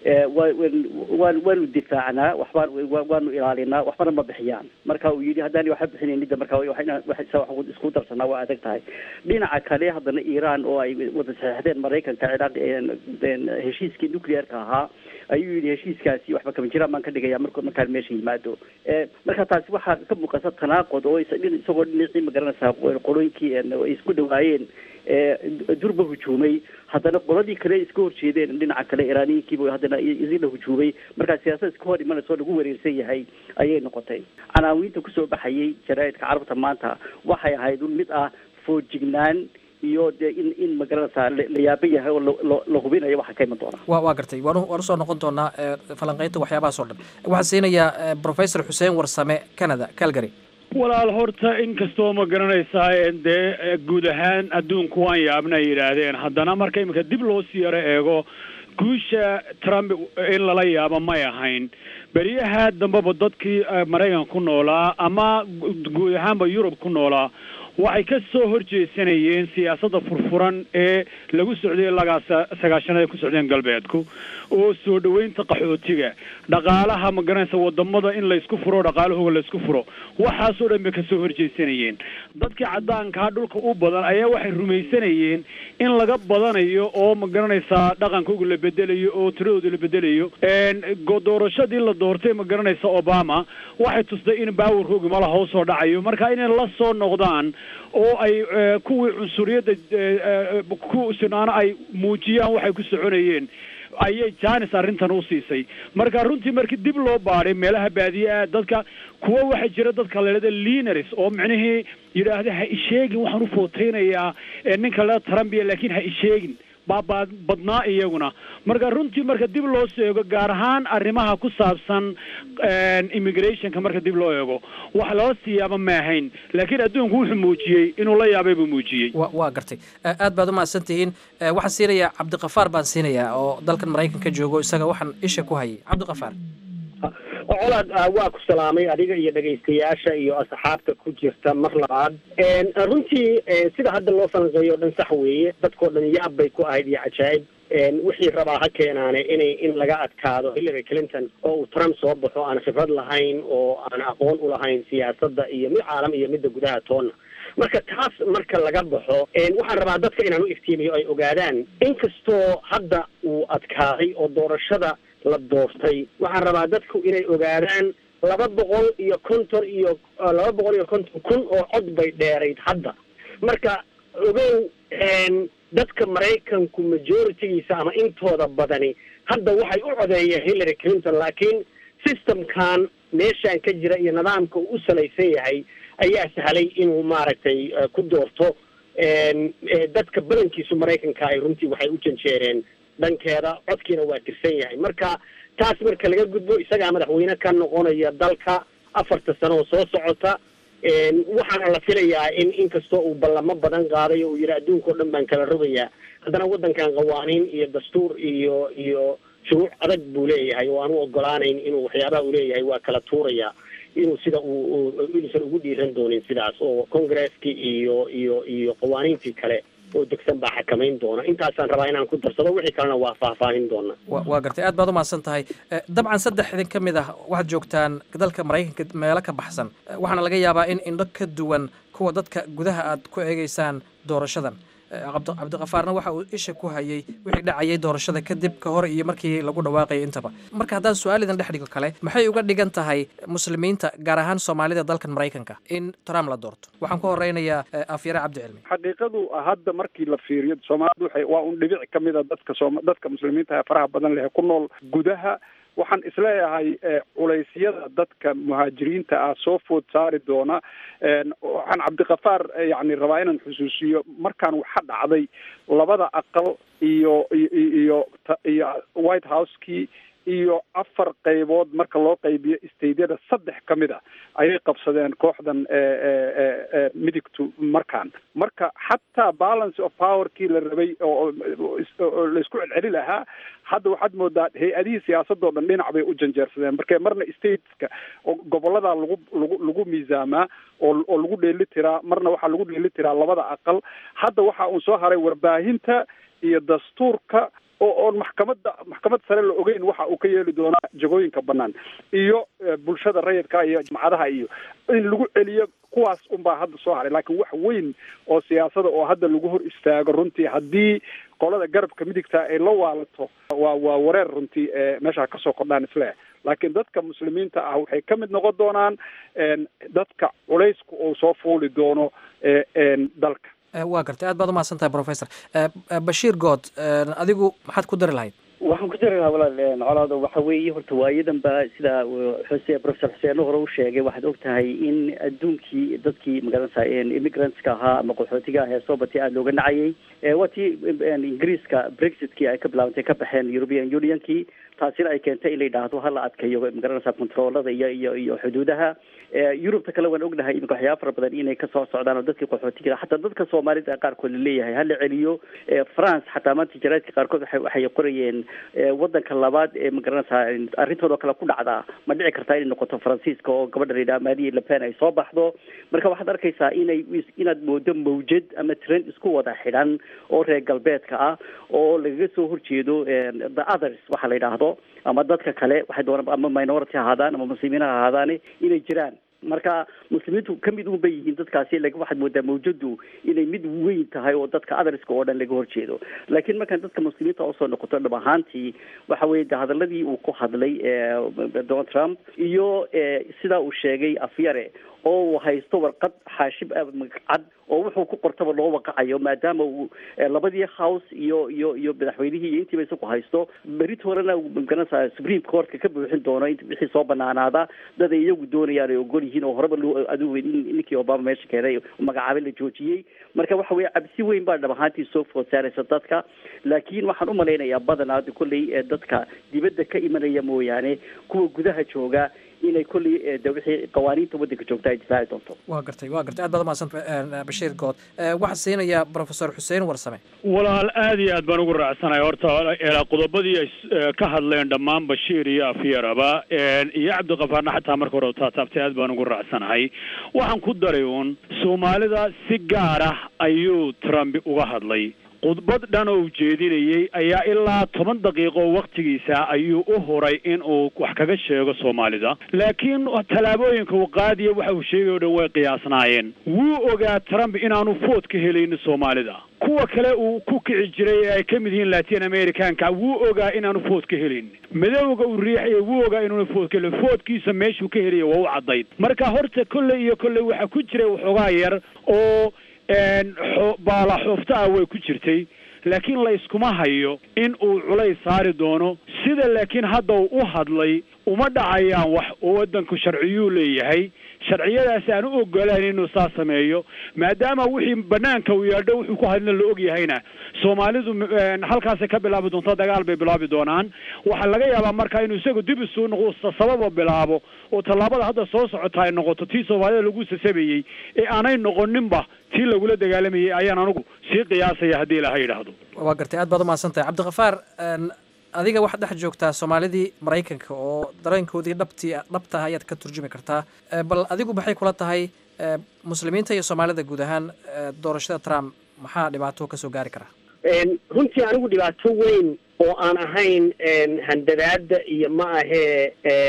waan waanu difaacnaa waxbaan waanu ilaalinaa waxbana ma bixiyaan marka uu yidhi haddaan waxba bixinaynin marka wax isku darsanaa waa adag tahay dhinaca kale haddana iran oo ay wada saxeexdeen maraykanka ciraaq heshiiskii nuclearka ahaa ayuu yidhi heshiiskaasi waxba kama jiraan baan ka dhigaya mark markaan meesha yimaado marka taasi waxaa ka muuqata tanaaqud oo isagoo dhinacii magaranaysaa qolooyinkii ay isku dhawaayeen durba hujuumay haddana qoladii kale iska horjeedeen dhinaca kale iraaniyiinkiiba haddana isla hujuumay markaa siyaasad iska hor imanaysa oo lagu wareersan yahay ayay noqotay canaawiinta kusoo baxayay jaraaidka carabta maanta waxay ahayd un mid ah foojignaan iyo dee in in magaranaysaa la yaaba yahay oo la hubinayo waxa ka iman doona wa waa gartay waan waan usoo noqon doonaa falanqeynta waxyaabahaas oo dhan waxaan siinayaa professor xuseen warsame canada calgary walaal horta inkastoo ma garanaysaa dee guud ahaan adduunku waan yaabna ay yidhaahdeen haddana marka iminka dib loo sii yaro eego guusha trump in lala yaabo may ahayn beriyaha dambeba dadkii maraykan ku noolaa ama guud ahaanba yurub ku noolaa waxay ka soo horjeesanayeen siyaasadda furfuran ee lagu socday lagaa sagaashanada ku socdeen galbeedku oo soo dhoweynta qaxootiga dhaqaalaha ma garanaysa wadamada in laysku furo dhaqaalahooga laysku furo waxaasoo dhan bay kasoo horjeesanayeen dadkii caddaankaa dhulka u badan ayaa waxay rumaysanayeen in laga badanayo oo ma garanaysaa dhaqankooga la bedelayo oo tiradooda la bedelayo doorashadii la doortay ma garanaysa obama waxay tustay in baawarkoogi mala hoosoo dhacayo marka inay la soo noqdaan oo ay kuwii cunsuriyadda ku sinaano ay muujiyaan waxay ku soconayeen ayay janis arrintan u siisay marka runtii markii dib loo baadhay meelaha baadiye-a dadka kuwa waxaa jira dadka lalada lineris oo micnihii yidhaahda ha isheegin waxaan u footeynayaa ninka lalada trumbiya laakiin ha isheegin baabaa badnaa iyaguna marka runtii marka dib loo soo eego gaar ahaan arrimaha ku saabsan immigrationka marka dib loo eego wax lala siiyaaba ma ahayn laakiin adduunku wuxuu muujiyey inuu la yaabay buu muujiyey waa gartay aad baad umahadsan tihiin waxaan siinayaa cabdikafaar baan siinayaa oo dalkan maraykanka joogo isaga waxaan isha ku hayay cabdikafaar colaad waa ku salaamay adiga iyo dhegaystayaasha iyo asxaabta ku jirta mar labaad runtii sida hadda loo falanqeeyo o dhan sax weeye dadkao dhan yaab bay ku ahayd iyo cajaa'ib wixii rabaa ha keenaane inay in laga adkaado hillary clinton oo uu trump soo baxo aan khibrad lahayn oo aan aqoon u lahayn siyaasadda iyo mid caalam iyo midda gudaha toonna marka taas marka laga baxo waxaan rabaa dadka inaan u iftiimiyo ay ogaadaan inkastoo hadda uu adkaaday oo doorashada la doortay waxaan rabaa dadku inay ogaadaan laba boqol iyo konton iyo laba boqol iyo konton kun oo cod bay dheerayd hadda marka ogow dadka maraykanku majoritigiisa ama intooda badani hadda waxay u codeeyeen hillary clinton laakiin systemkan meeshaan ka jira iyo nidaamka uu u salaysan yahay ayaa sahlay inuu maaragtay ku doorto dadka badankiisu maraykanka ay runtii waxay u janjeereen dhankeeda codkiina waa tirsan yahay marka taas marka laga gudbo isagaa madaxweyne ka noqonaya dalka afarta sano oo soo socota waxaana la filayaa in inkastoo uu ballamo badan qaaday oo uu yidhi adduunka o dhan baan kala rogayaa haddana waddankan qawaaniin iyo dastuur iyo iyo shuruuc adag buu leeyahay oo aan u ogolaanayn inuu waxyaabaha uu leeyahay waa kala tuuraya inuu sida uu inuusan ugu dhiiran doonin sidaas oo congresskii iyo iyo iyo qawaaniintii kale oo degsan baa xakamayn doona intaasaan rabaa inaan ku darsado wixii kalena waa faahfaahin doona waa gartay aad baad umahadsan tahay dabcan saddex idin ka mid ah waxaad joogtaan dalka maraykanka meelo ka baxsan waxaana laga yaabaa in indho ka duwan kuwa dadka gudaha aad ku eegeysaan doorashadan cabdiqafaarna waxa uu isha ku hayay wixii dhacayay doorashada kadib ka hor iyo markii lagu dhawaaqayay intaba marka haddaan su-aal idin dhex dhigo kale maxay uga dhigan tahay muslimiinta gaar ahaan soomaalida dalkan maraykanka in trump la doorto waxaan ku horeynayaa afyare cabdicilmi xaqiiqadu hadda markii la fiiriyo soomaalidu waxay waa un dhibic ka mid a dadka soom dadka muslimiinta ee faraha badan leh ku nool gudaha waxaan isleeyahay culeysyada dadka muhaajiriinta ah soo food saari doona waxaan cabdikafaar yani rabaa inaan xusuusiyo markaan waxa dhacday labada aqal iyo iyo iyo white house-kii iyo afar qaybood marka loo qaybiyo staydyada saddex ka mid a ayay qabsadeen kooxdan midigtu markaan marka xataa balance of powerkii la rabay oo laisku celceli lahaa hadda waxaad moodaa hay-adihii siyaasadoo dhan dhinac bay u janjeersadeen marka marna stateska gobollada lagu lagu lagu miisaamaa oo oo lagu dheeli tiraa marna waxaa lagu dheeli tiraa labada aqal hadda waxa uun soo haray warbaahinta iyo dastuurka oo oon maxkamadda maxkamad sare la ogeyn waxa uu ka yeeli doonaa jagooyinka banaan iyo bulshada rayidka iyo jamcadaha iyo in lagu celiyo kuwaas unbaa hadda soo haray laakiin wax weyn oo siyaasada oo hadda lagu hor istaago runtii haddii qolada garabka midigta ay la waalato waa waa wareer runtii meesha kasoo kordhaan isleh laakiin dadka muslimiinta ah waxay ka mid noqon doonaan dadka culaysku uu soo fuuli doono dalka waa gartay aad baad umahadsan tahay professor bashiir good adigu maxaad ku dari lahayd waxaan ku dari lahaa walaal colaado waxa weeye horta waayadan ba sida xuse professor xuseeno hore u sheegay waxaad og tahay in adduunkii dadkii magaranaysa immigrantska ahaa ama qaxootiga ah ee soo batay aada looga nacayay waa tii ingiriiska brexitkii ay ka bilaabantay ka baxeen european unionkii taasina ay keentay in la yidhaahdo hala adkayo magaranaysa controolada iyo iyo iyo xuduudaha yurubta kale waan ognahay iminka waxyaaba fara badan inay kasoo socdaan oo dadkii qaxootiga xataa dadka soomaalida qaarkood laleeyahay hala celiyo france xataa maanta jaraadka qaarkood waxay qorayeen wadanka labaad ee magaranaysa arrintoodao kale ku dhacdaa ma dhici kartaa inay noqoto faransiiska oo gabadha la yidhaha marie lepen ay soo baxdo marka waxaad arkaysaa inay inaad moodo mawjad ama trend isku wada xidhan oo reer galbeedka ah oo lagaga soo horjeedo the others waxa la yidhaahdo ama dadka kale waxay doonaan ama minority ha ahaadaan ama muslimiin ha ahaadaane inay jiraan marka muslimiintu ka mid un bay yihiin dadkaasi lakin waxaad moodaa mawjadu inay mid weyn tahay oo dadka otherska oo dhan laga horjeedo laakiin markaan dadka muslimiinta usoo noqoto dhab ahaantii waxa weye de hadaladii uu ku hadlay donald trump iyo sidaa uu sheegay afyare oo uu haysto warqad xaashib cad oo wuxuu ku qortaba loo waqacayo maadaama uu labadii house iyo iyo iyo madaxweynihii iyo intiiba isagu haysto berit horena magaranaysa supreme courtka ka buuxin doono wixii soo banaanaada dad ay iyagu doonayaan ay ogol yihiin oo horeba loo adigu ninkii obama meesha keenay magacaabay la joojiyey marka waxa weye cabsi weyn baa dhab ahaantii soo food saaraysa dadka laakiin waxaan umalaynayaa badanaa kolley dadka dibadda ka imanaya mooyaane kuwa gudaha jooga inay kolley de wixii qawaaniinta waddanka joogta ay difaaci doonto waa gartay waa gartay aad baad umahadsanta bashiir good waxaan siinayaa professor xuseen warsame walaal aad iyo aad baan ugu raacsanahay horta qodobadii ay ka hadleen dhammaan bashiir iyo afyaraba iyo cabdikafaarna xataa marka hore taataabtay aad baan ugu raacsanahay waxaan ku daray uun soomaalida si gaar ah ayuu trump uga hadlay khudbad dhan oo ujeedinayey ayaa ilaa toban daqiiqo wakhtigiisa ayuu u huray in uu wax kaga sheego soomaalida laakiin tallaabooyinka uu qaadiya waxa uu sheegay o dhan way qiyaasnaayeen wuu ogaa trump inaanu food ka helaynin soomaalida kuwa kale uu ku kici jiray ee ay ka mid yihiin latin americanka wuu ogaa inaanu food ka helin madowga uu riixaya wuu ogaa inuuna food ka helin foodkiisa meeshuu ka helaya waa u caddayd marka horta kolley iyo kolley waxaa ku jiray waxoogaa yar oo baala xoofta ah way ku jirtay laakiin la iskuma hayo in uu culays saari doono sida laakiin hadda uu u hadlay uma dhacayaan wax oo waddanku sharciyuu leeyahay sharciyadaasi aan u ogolaan inuu saa sameeyo maadaama wixii banaanka uu yaadho wuxuu ku hadlina la og yahayna soomaalidu halkaasay ka bilaabi doonto dagaal bay bilaabi doonaan waxaa laga yaabaa marka inuu isagu dib isu noqo sababa bilaabo oo tallaabada hadda soo socota ay noqoto tii soomaalida lagu sasabayey ee aanay noqoninba tii lagula dagaalamayay ayaan anigu sii qiyaasaya haddii ilaha yidhaahdo waa gartay aad baad u mahadsantahay cabdikhafaar adiga waxaad dhex joogtaa soomaalidii maraykanka oo dareenkoodii dhabtii dhabta ah ayaad ka turjumi kartaa bal adigu maxay kula tahay muslimiinta iyo soomaalida guud ahaan doorashada trump maxaa dhibaato kasoo gaari karaa runtii anigu dhibaato weyn oo aan ahayn handadaada iyo ma ahee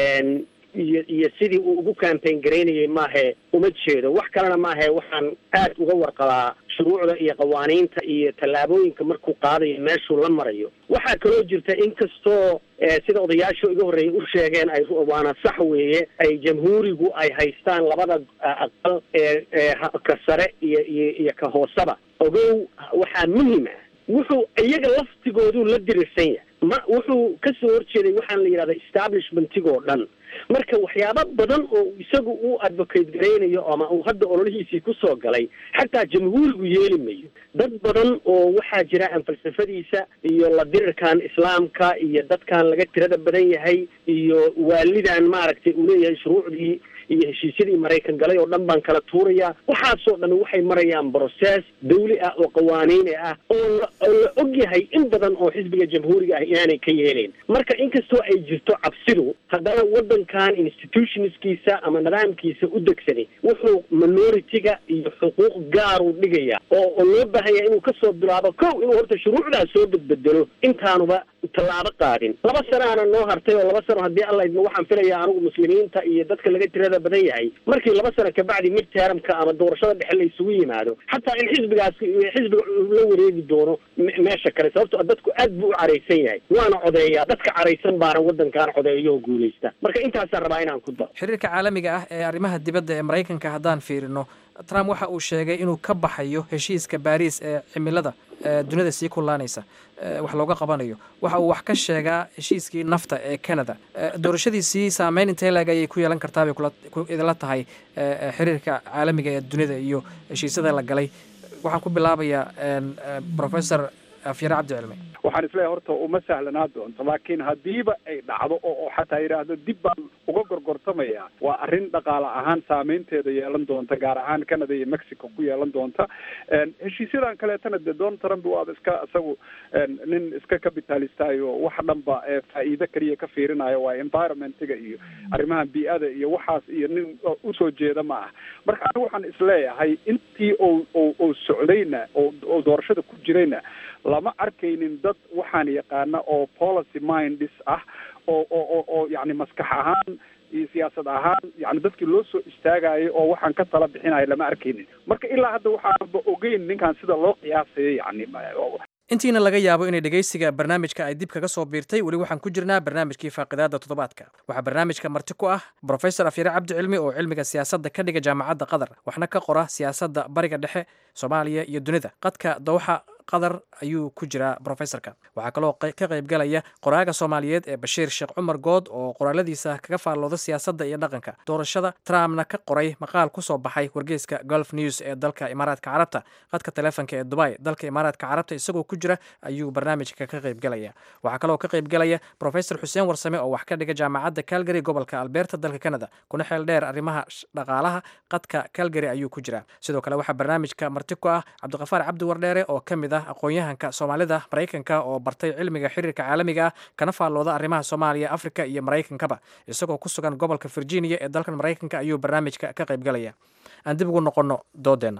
iyo iyo sidii uu ugu campaign garaynayay maahe uma jeedo wax kalena maahe waxaan aad uga warqabaa shuruucda iyo qawaaniinta iyo tallaabooyinka markuu qaadayo meeshuu la marayo waxaa kaloo jirta inkastoo sida odayaashu iga horreeyay u sheegeen ay waana sax weeye ay jamhuurigu ay haystaan labada aqal ee ka sare iyo iyo iyo ka hooseba ogow waxaa muhim ah wuxuu iyaga laftigoodu la dirirsan yahay ma wuxuu ka soo horjeeday waxaan la yidhahda establishmentigoo dhan marka waxyaabo badan oo isagu uu advocate garaynayo ama uu hadda ololihiisii kusoo galay xataa jamhuurigu yeeli mayo dad badan oo waxaa jira aan falsafadiisa iyo la dirirkan islaamka iyo dadkan laga tirada badan yahay iyo waalidan maaragtay uu leeyahay shuruucdii iyo heshiisyadii maraykan galay oo dhan baan kala tuurayaa waxaasoo dhan waxay marayaan brocess dawli ah oo qawaaniini ah oo la oo la og yahay in badan oo xisbiga jamhuuriga ah inaanay ka yeelayn marka inkastoo ay jirto cabsidu haddana waddankan institutionskiisa ama nidaamkiisa u degsanay wuxuu minority-ga iyo xuquuq gaaruu dhigaya oo oo loo baahanya inuu kasoo bilaabo kow inuu horta shuruucdaas soo bedbedelo intaanuba tallaabo qaadin laba sanaana noo hartay oo laba sano haddii alla idmo waxaan filayaa anigu muslimiinta iyo dadka laga tirada badan yahay markii laba sano kabacdi mid teramka ama doorashada dhexe la isugu yimaado xataa in xisbigaas xisbiga la wareegi doono meesha kale sababto dadku aad buu u caraysan yahay waana codeeyaa dadka caraysan baana waddankan codeeyo oo guulaysta marka intaasaan rabaa inaan ku daro xiriirka caalamiga ah ee arrimaha dibadda ee maraykanka haddaan fiirino trump waxa uu sheegay inuu ka baxayo heshiiska baariis ee cimilada dunida sii kullaanaysa wax looga qabanayo waxa uu wax ka sheegaa heshiiskii nafta ee canada doorashadiisii saameyn intee leeg ayay ku yeelan kartaa bay idinla tahay xiriirka caalamiga ee dunida iyo heshiisyada la galay waxaan ku bilaabayaa professor afyare cabdi cilmi waxaan isleeyahay horta uma sahlanaa doonto laakiin haddiiba ay dhacdo oo oo xataa yidhaahdo dib baan uga gorgortamaya waa arrin dhaqaale ahaan saameynteeda yeelan doonta gaar ahaan canada iyo mexico ku yeelan doonta heshiisyadan kaleetana dee donald trump waaba iska isagu nin iska capitalistayo wax dhanba faa'iido keliya ka fiirinayo waa environmentiga iyo arrimaha bii-ada iyo waxaas iyo nin usoo jeeda ma ah marka anigu waxaan isleeyahay intii oo oo oo socdayna oo oo doorashada ku jirayna lama arkaynin dad waxaan yaqaana oo policy mindis ah oo oo oo oo yacni maskax ahaan iyo siyaasad ahaan yani dadkii loo soo istaagayo oo waxaan ka tala bixinayo lama arkaynin marka ilaa hadda waxaanba ogeyn ninkan sida loo qiyaasayo yani intiina laga yaabo inay dhegaysiga barnaamijka ay dib kaga soo biirtay weli waxaan ku jirnaa barnaamijkii faaqidaada toddobaadka waxaa barnaamijka marti ku ah brofesor afyare cabdi cilmi oo cilmiga siyaasadda ka dhiga jaamacadda qatar waxna ka qora siyaasadda bariga dhexe soomaaliya iyo dunida qadka dowxa qatar ayuu ku jiraa brofesorka waxaa kaloo ka qaybgalaya qoraaga soomaaliyeed ee bashiir sheekh cumar good oo qoraaladiisa kaga faallooda siyaasadda iyo dhaqanka doorashada trumpna ka qoray maqaal ku soo baxay wargeyska golf news ee dalka imaaraadka carabta qadka taleefonka ee dubai dalka imaaraadka carabta isagoo ku jira ayuu barnaamijka ka qaybgalaya waxaa kaloo ka qaybgalaya brofesor xuseen warsame oo wax ka dhiga jaamacadda calgary gobolka alberta dalka canada kuna xeel dheer arrimaha dhaqaalaha qadka calgary ayuu ku jira sidoo kale waxaa barnaamijka marti ku ah cabdiqafaar cabdi wardheere oo ka mid aqoon-yahanka soomaalida maraykanka oo bartay cilmiga xiriirka caalamiga ah kana faallooda arrimaha soomaaliya afrika iyo maraykankaba isagoo ku sugan gobolka virginia ee dalkan maraykanka ayuu barnaamijka ka qaybgalaya aan dib ugu noqonno doodeenna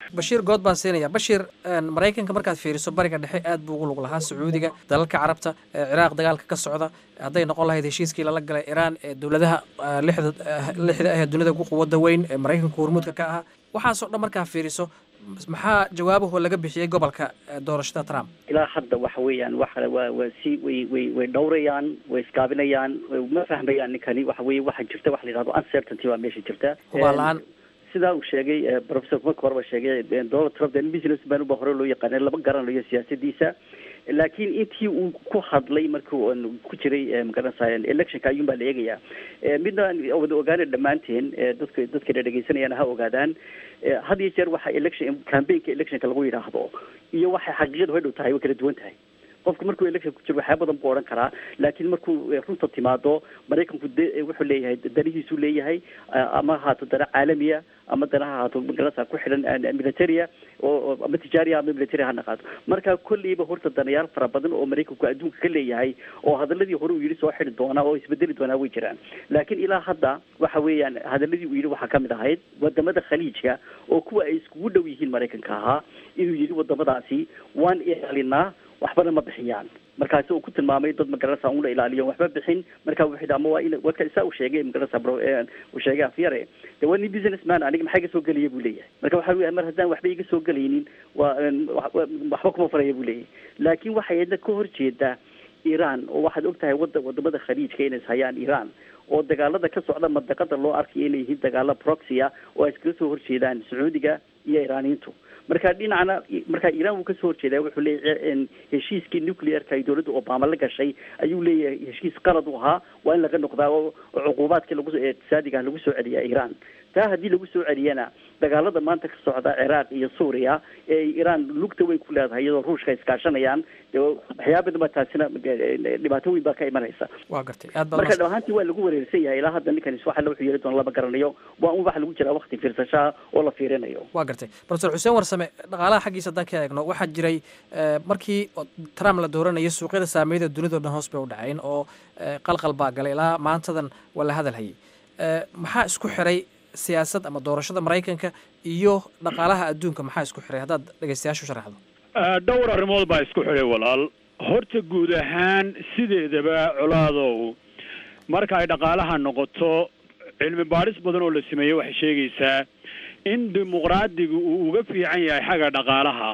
bashiir good baan siinaya bashiir maraykanka markaad fiiriso bariga dhexe aad buu ugu lug lahaa sacuudiga dalalka carabta ciraaq dagaalka ka socda hadday noqon lahayd heshiiskii lala galay iraan ee dowladaha lixda lixda ah ee dunida ugu quwadda weyn ee maraykanka hormuudka ka ahaa waxaasoo dhan markaa fiiriso maxaa jawaabahoo laga bixiyey gobolka doorashada trump ilaa hadda waxa weeyaan waxa waa waa si way way way dhowrayaan way iskaabinayaan ma fahmayaan ninkani waxa weye waxa jirta waxa la yidhahdo uncertainty baa meesha jirta hubaal la-aan sidaa uu sheegay professor marka horeba sheegay donald trump den business man uba hore loo yaqaanay lama garanayo siyaasadiisa laakiin intii uu ku hadlay markii ku jiray magaranaysa electionka ayuun baa la eegayaa midna wada ogaana dhammaanteen dadka dadkana dhegeysanayaan ha ogaadaan had iyo jeer waxa election campaignka electionka lagu yidhaahdo iyo waxay xaqiiqadu hadhow tahay way kala duwan tahay qofku markuu election ku jiro waxyaa badan buu odhan karaa laakiin markuu runta timaado maraykanku de wuxuu leeyahay danihiisuu leeyahay ama haato dana caalamiya ama dana ha haato magarasa ku xidhan militaria oo ama tijaariya ama military ha naqaato marka kolleyba horta danayaal fara badan oo maraykanku adduunka ka leeyahay oo hadaladii hore uu yidhi soo xidhi doonaa oo isbedeli doonaa way jiraan laakiin ilaa hadda waxa weeyaan hadaladii uu yidhi waxaa kamid ahayd wadamada khaliijka oo kuwa ay iskugu dhow yihiin maraykanka ahaa inuu yidhi wadamadaasi waan ilaalinaa waxbana ma bixiyaan markaasi uu ku tilmaamay dad magaranaysa un la ilaaliyo waxba bixin marka wuxuu yidhi ama waa in waka saa uu sheegay magaranaysa bro uu sheegay afyare de waa nin business man aniga maxaa iga soo gelaya buu leeyahay marka waxa weya mar haddaan waxba iga soo gelaynin waa waxba kuma faraya buu leeyahay laakiin waxay yadna ka horjeedaa iran oo waxaad og tahay wada wadamada khaliijka inay hayaan iran oo dagaalada ka socda madaqada loo arkayo inay yihiin dagaalo proxia oo ay iskaga soo horjeedaan sacuudiga iyo iraaniyiintu marka dhinacna marka iran wuu kasoo horjeedaa wuxuu leeyahay heshiiskii nuclearka ay dowladda obama la gashay ayuu leeyahay heshiis qalad u ahaa waa in laga noqdaa oo cuquubaadkii lagu iqtisaadiga lagu soo celiyaa iran taa haddii lagu soo celiyana dagaalada maanta ka socda ciraaq iyo suuriya ee iran lugta weyn ku leedahay iyadoo ruushka iskaashanayaan waxyaaba badan baa taasina dhibaato weyn baa ka imanaysa waa gartay aad baa marka dhamaantii waa lagu wareersan yahay ilaa hadda ninkan waxa la wuxuu yeeli doona lama garanayo waa un waxa lagu jiraa wakti fiirsashaha oo la fiirinayo waa gartay professor xuseen warsame dhaqaalaha xaggiisa haddaan ka eegno waxaa jiray markii trump la dooranayo suuqyada saameyada dunidao dhan hoos bay u dhaceen oo qalqal baa galay ilaa maantadan waa la hadal hayay maxaa isku xiray siyaasad ama doorashada maraykanka iyo dhaqaalaha adduunka maxaa isku xiray haddaad dhegeystayaashu sharaxdo dhowr arrimood baa isku xidhay walaal horta guud ahaan sideedaba colaadow marka ay dhaqaalaha noqoto cilmi baadhis badan oo la sameeyey waxay sheegaysaa in dimuqraadigu uu uga fiican yahay xagga dhaqaalaha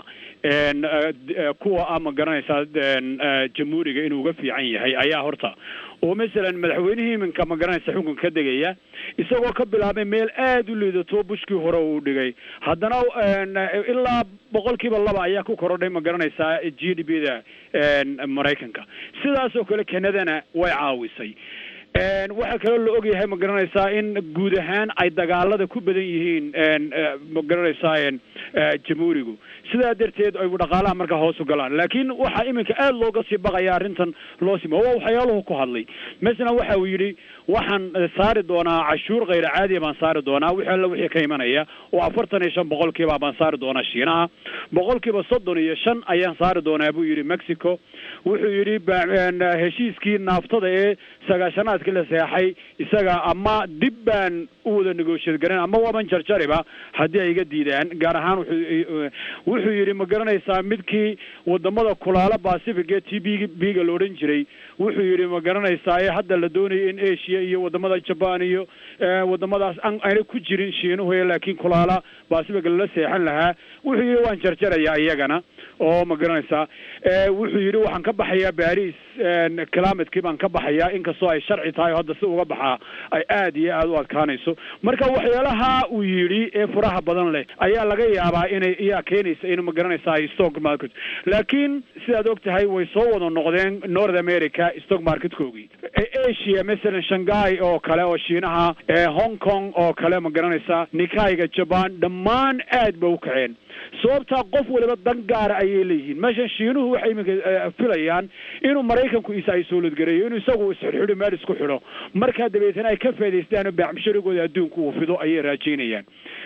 kuwa a ma garanaysaa jamhuuriga inuu uga fiican yahay ayaa horta oo masalan madaxweynihii iminka ma garanaysa xukunka ka degaya isagoo ka bilaabay meel aada u liidato bushkii hore uu dhigay haddana ilaa boqolkiiba laba ayaa ku korodhay ma garanaysaa g d b da maraykanka sidaas oo kale kanadana way caawisay waxaa kaloo la ogyahay ma garanaysaa in guud ahaan ay dagaalada ku badan yihiin ma garanaysaa jamhuurigu sidaa darteed ay dhaqaalaha markaa hoos u galaan laakiin waxaa iminka aada looga sii baqaya arrintan loo sima waa waxyaaluhu ku hadlay masalan waxa uu yidhi waxaan saari doonaa cashuur khayra caadiya baan saari doonaa wixii alla wixii ka imanaya oo afartan iyo shan boqolkiiba baan saari doonaa shiinaha boqolkiiba soddon iyo shan ayaan saari doonaa buu yidhi mexico wuxuu yidhi heshiiskii naaftada ee sagaashanaadkii la seexay isaga ama dib baan u wada negotiate garan ama waban jarjariba haddii ay iga diidaan gaar ahaan wuxuu wuxuu yidhi ma garanaysaa midkii wadamada kulaala pacific ee t b b-ga la odhan jiray wuxuu yidhi ma garanaysaa ee hadda la doonaya in asia iyo wadamada jaban iyo wadamadaas ayna ku jirin shiinuhu laakiin kulaala pacific lala seexan lahaa wuxuu yidhi waan jarjarayaa iyagana oo ma garanaysaa wuxuu yidhi waxaan ka baxayaa baris climatekii baan ka baxayaa inkastoo ay sharci tahay hadda si uga baxaa ay aad iyo aada u adkaanayso marka waxyaalaha uu yidhi ee furaha badan leh ayaa laga yaabaa inay iyaa keenaysa in ma garanaysaa stock market laakiin sidaad og tahay way soo wada noqdeen north america stock marketkoogii asia masalan shanghai oo kale oo shiinaha hong kong oo kale ma garanaysaa nikaiga jaban dhammaan aad ba u kaceen sababtaa qof waliba dan gaara ayay leeyihiin meeshan shiinuhu waxay iminka filayaan inuu maraykanku isa ay sooladgareeyo inuu isagu isxidhxidho meel isku xidho markaa dabeetana ay ka faa'idaystaan baacmusharigooda adduunka uu fido ayay raajaynayaan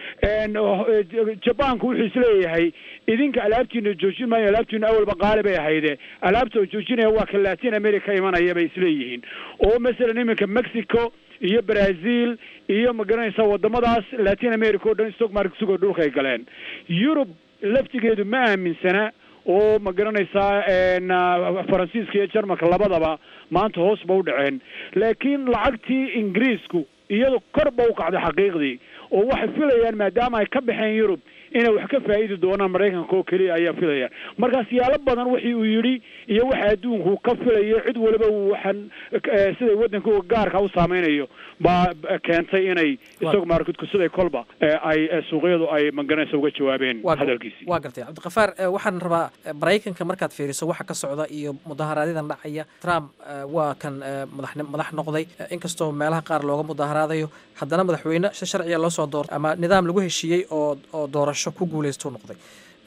jabanku wuxuu isleeyahay idinka alaabtiina joojin maayo alaabtiina awalba qaali bay ahayde alaabta oo joojinaya waa ka latin america imanaya bay isleeyihiin oo masalan iminka mexico iyo brazil iyo magaranaysa wadamadaas latin america oo dhan stock market sugoo dhulka ay galeen yurub laftigeedu ma aaminsana oo ma garanaysaa faransiiska iyo jarmalka labadaba maanta hoos ba u dhaceen laakiin lacagtii ingiriisku iyadu kor ba u kacday xaqiiqdii oo waxay filayaan maadaama ay ka baxeen yurub inay wax ka faa'idi doonaan maraykanka oo keliya ayaa filayaan marka siyaalo badan wixii uu yidhi iyo waxa adduunku ka filayo cid waliba waxaan siday waddanka gaarka u saameynayo baa keentay inay stock marketku siday kolba ay suuqyadu ay magaranaysa uga jawaabeen hadalkiisii waa gartay cabdiqafaar waxaan rabaa maraykanka markaad fiiriso waxa ka socda iyo mudaharaadyada dhacaya trump waa kan madax madax noqday inkastoo meelaha qaar looga mudaharaadayo haddana madaxweyne si sharciya loo soo doortay ama nidaam lagu heshiiyey oo oo doorasho ku guuleystuu noqday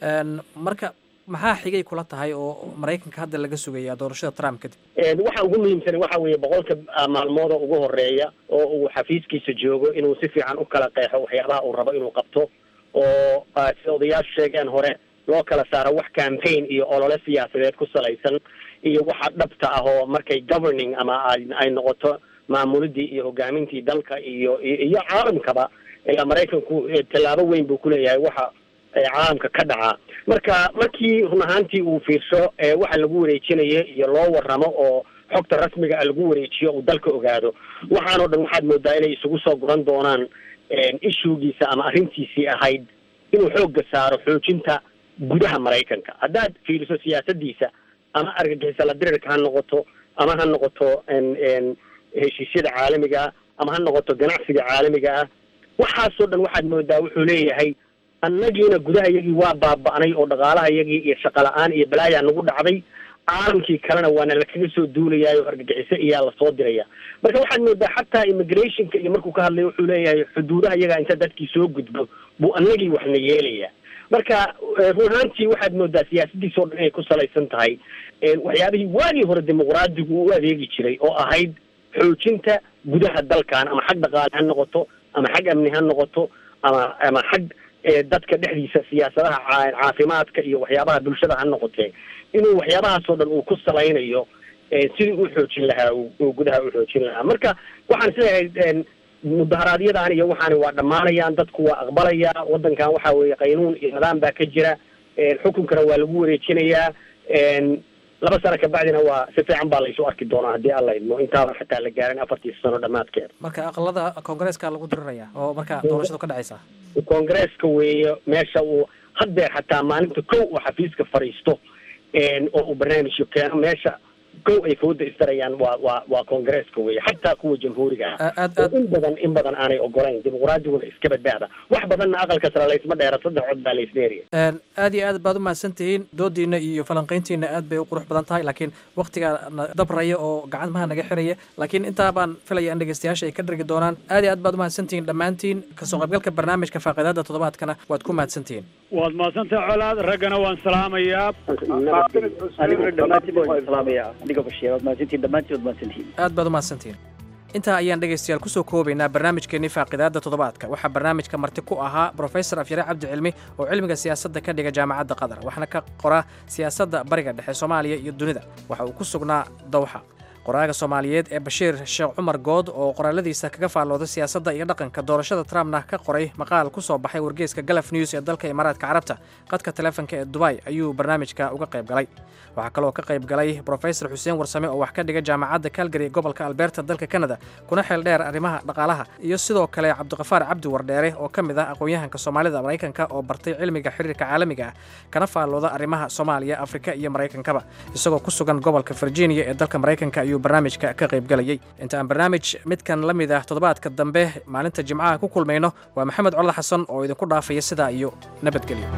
marka maxaa xigay kula tahay oo maraykanka hadda laga sugayaa doorashada trump kadib waxa ugu muhiimsan waxa weeye boqolka maalmooda ugu horeeya oo uu xafiiskiisa joogo inuu si fiican u kala qeexo waxyaabaha uu rabo inuu qabto oo sida odayaashu sheegeen hore loo kala saaro wax campaign iyo olole siyaasadeed ku salaysan iyo waxa dhabta ah oo markay governing ama ay noqoto maamulidii iyo hogaamintii dalka iyo iyo caalamkaba ilaa maraykanku tallaabo weyn buu kuleeyahay waxa caalamka ka dhacaa marka markii run ahaantii uu fiirsho waxa lagu wareejinayo iyo loo waramo oo xogta rasmiga a lagu wareejiyo uu dalka ogaado waxaanoo dhan waxaad moodaa inay isugu soo guran doonaan ishugiisa ama arrintiisii ahayd inuu xoogga saaro xoojinta gudaha maraykanka haddaad fiiriso siyaasadiisa ama argagixisa la dirirka ha noqoto ama ha noqoto heshiisyada caalamiga ah ama ha noqoto ganacsiga caalamiga ah waxaasoo dhan waxaad moodaa wuxuu leeyahay annagiina gudaha iyagii waa baaba'nay oo dhaqaalaha iyagii iyo shaqo la-aan iyo balaayaa nagu dhacday caalamkii kalena waana lakaga soo duulayaay oo argagixiso iyaa lasoo diraya marka waxaad moodaa xataa immigrationka iyo markuu ka hadlay wuxuu leeyahay xuduudaha iyagaa inta dadkii soo gudbo buu annagii waxna yeelaya marka run ahaantii waxaad moodaa siyaasadiisa o dhan inay ku salaysan tahay waxyaabihii waagii hore dimuqraadigu u adeegi jiray oo ahayd xoojinta gudaha dalkan ama xag dhaqaale ha noqoto ama xag amni ha noqoto ama ama xag dadka dhexdiisa siyaasadaha caafimaadka iyo waxyaabaha bulshada ha noqotee inuu waxyaabahaasoo dhan uu ku salaynayo sidii u xoojin lahaa uu gudaha u xoojin lahaa marka waxaan isleeyahay mudaharaadyadaan iyo waxaani waa dhammaanayaan dadku waa aqbalayaa waddankan waxa weeye qaynuun iyo nidaam baa ka jira xukunkana waa lagu wareejinayaa laba sano kabacdina waa si fiican baa laysu arki doonaa haddii alla idmo intaaba xataa la gaarin afartii sano dhammaadkeeda marka aqalada koongareeska lagu diriraya oo marka doorashadu ka dhacaysa koongareeska weeye meesha uu haddeer xataa maalinta kow uu xafiiska fadhiisto oo uu barnaamijyo keeno meesha kow ay fooda isdarayaan waa waa waa koongareeska weeye xataa kuwa jamhuuriga ah oo in badan in badan aanay ogolayn dimuqraadiguna iska badbaada wax badanna aqalka sare laysma dheera saddex cod baa laysdheeriya aad iyo aad baad u mahadsan tihiin doodiina iyo falanqayntiina aad bay u qurux badan tahay laakiin waktigaa na dabraya oo gacmaha naga xiraya laakiin intaa baan filaya in dhegeystayaasha ay ka dhargi doonaan aad iyo aad baad u mahadsan tihiin dhammaantiin kasoo qaybgalka barnaamijka faaqidaada toddobaadkana waad ku mahadsan tihiin waad mahadsantahay colaad raggana waan salaamayaa aad baad u mahadsantihiin intaa ayaan dhegaystayaal kusoo koobaynaa barnaamijkeennii faaqidaadda toddobaadka waxaa barnaamijka marti ku ahaa brofesor afyare cabdi cilmi oo cilmiga siyaasadda ka dhiga jaamacadda qatar waxaana ka qora siyaasadda bariga dhexe soomaaliya iyo dunida waxa uu ku sugnaa dawxa qoraaga soomaaliyeed ee bashiir sheekh cumar good oo qoraaladiisa kaga faallooday siyaasadda iyo dhaqanka doorashada trumpna ka qoray maqaal ku soo baxay wargeyska galaf news ee dalka imaaraadka carabta qadka taleefanka ee dubay ayuu barnaamijka uga qayb galay waxaa kaloo ka qayb galay brofesor xuseen warsame oo wax ka dhiga jaamacadda calgary ee gobolka alberta dalka canada kuna xeel dheer arrimaha dhaqaalaha iyo sidoo kale cabdiqafaar cabdi wardheere oo ka mid ah aqoon-yahanka soomaalida maraykanka oo bartay cilmiga xiriirka caalamiga ah kana faallooda arrimaha soomaaliya afrika iyo maraykankaba isagoo ku sugan gobolka virginia ee dalka maraykanka ayuu barnaamijka ka qaybgalayay inta aan barnaamij midkan la mid ah toddobaadka dambe maalinta jimcaha ku kulmayno waa maxamed colad xasan oo idinku dhaafaya sidaa iyo nabadgelyo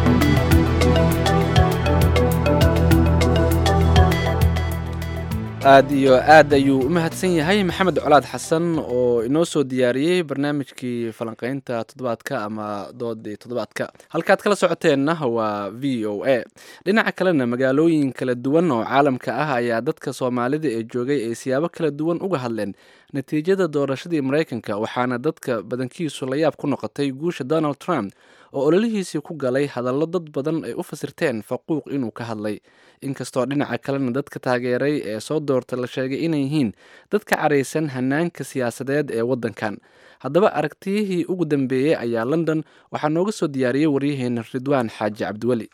aad iyo aad ayuu u mahadsan yahay maxamed colaad xasan oo inoo soo diyaariyey barnaamijkii falanqeynta toddobaadka ama doodii toddobaadka halkaad kala socoteenna waa v o a dhinaca kalena magaalooyin kala duwan oo caalamka ah ayaa dadka soomaalida ee joogay ay siyaabo kala duwan uga hadleen natiijada doorashadii maraykanka waxaana dadka badankiisu la yaab ku noqotay guusha donald trump oo ololihiisii ku galay hadallo dad badan ay u fasirteen faquuq inuu ka hadlay inkastoo dhinaca kalena dadka taageeray ee soo doorta la sheegay inay yihiin dad ka caraysan hanaanka siyaasadeed ee waddankan haddaba aragtiyihii ugu dambeeyey ayaa london waxaa nooga soo diyaariyey waryaheena ridwaan xaaji cabdiweli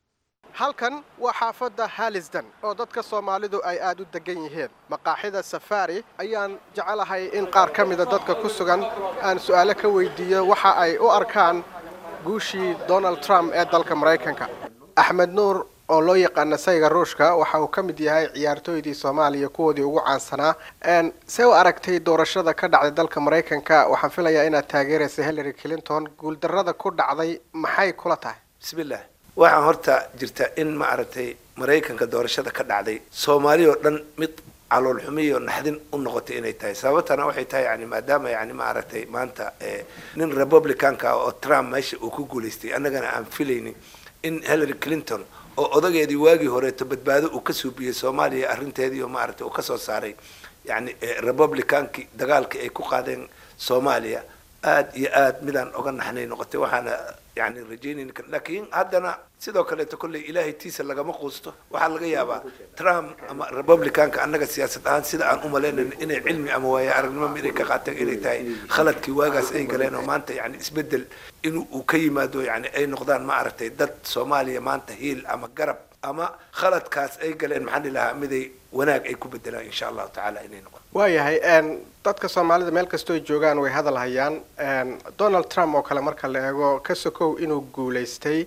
halkan waa xaafadda halisden oo dadka soomaalidu ay aad u degan yihiin maqaaxida safaari ayaan jecelahay in qaar ka mida dadka ku sugan aan su'aalo ka weydiiyo waxa ay u arkaan guushii donald trump ee dalka maraykanka axmed nuur oo loo yaqaana sayga ruushka waxa uu ka mid yahay ciyaartooydii soomaaliya kuwoodii ugu caansanaa see u aragtay doorashada ka dhacday dalka maraykanka waxaan filayaa inaad taageeraysa hillary clinton guuldarrada ku dhacday maxay kula tahay bismillaah waxaan horta jirta in ma aragtay maraykanka doorashada ka dhacday soomaali oo dhan mid caloolxumiyo naxdin u noqotay inay tahay sababtana waxay tahay yani maadaama yani ma aragtay maanta nin republicanka ah oo trump meesha uu ku guulaystay annagana aan filaynin in hillary clinton oo odageedii waagii horeeto badbaado uu ka suubiyey soomaaliya arrinteedii oo maaragtay uu kasoo saaray yani republicankii dagaalkii ay ku qaadeen soomaaliya aad iyo aad midaan oga naxnay noqotay waxaana yani rajaynayni kar laakiin haddana sidoo kaleeto kolley ilaahay tiisa lagama quusto waxaa laga yaabaa trump ama republicanka annaga siyaasad ahaan sida aan umalaynayn inay cilmi ama waaye aragnimo inay ka qaateen inay tahay khaladkii waagaas ay galeen oo maanta yani isbedel in uu ka yimaado yani ay noqdaan ma aragtay dad soomaaliya maanta hiil ama garab ama khaladkaas ay galeen maxaan ilahaa miday wanaag ay ku bedelaan insha allahu tacaala inay noqon waayahay dadka soomaalida meel kastoo joogaan way hadal hayaan donald trump oo kale marka la eego ka sokow inuu guulaystay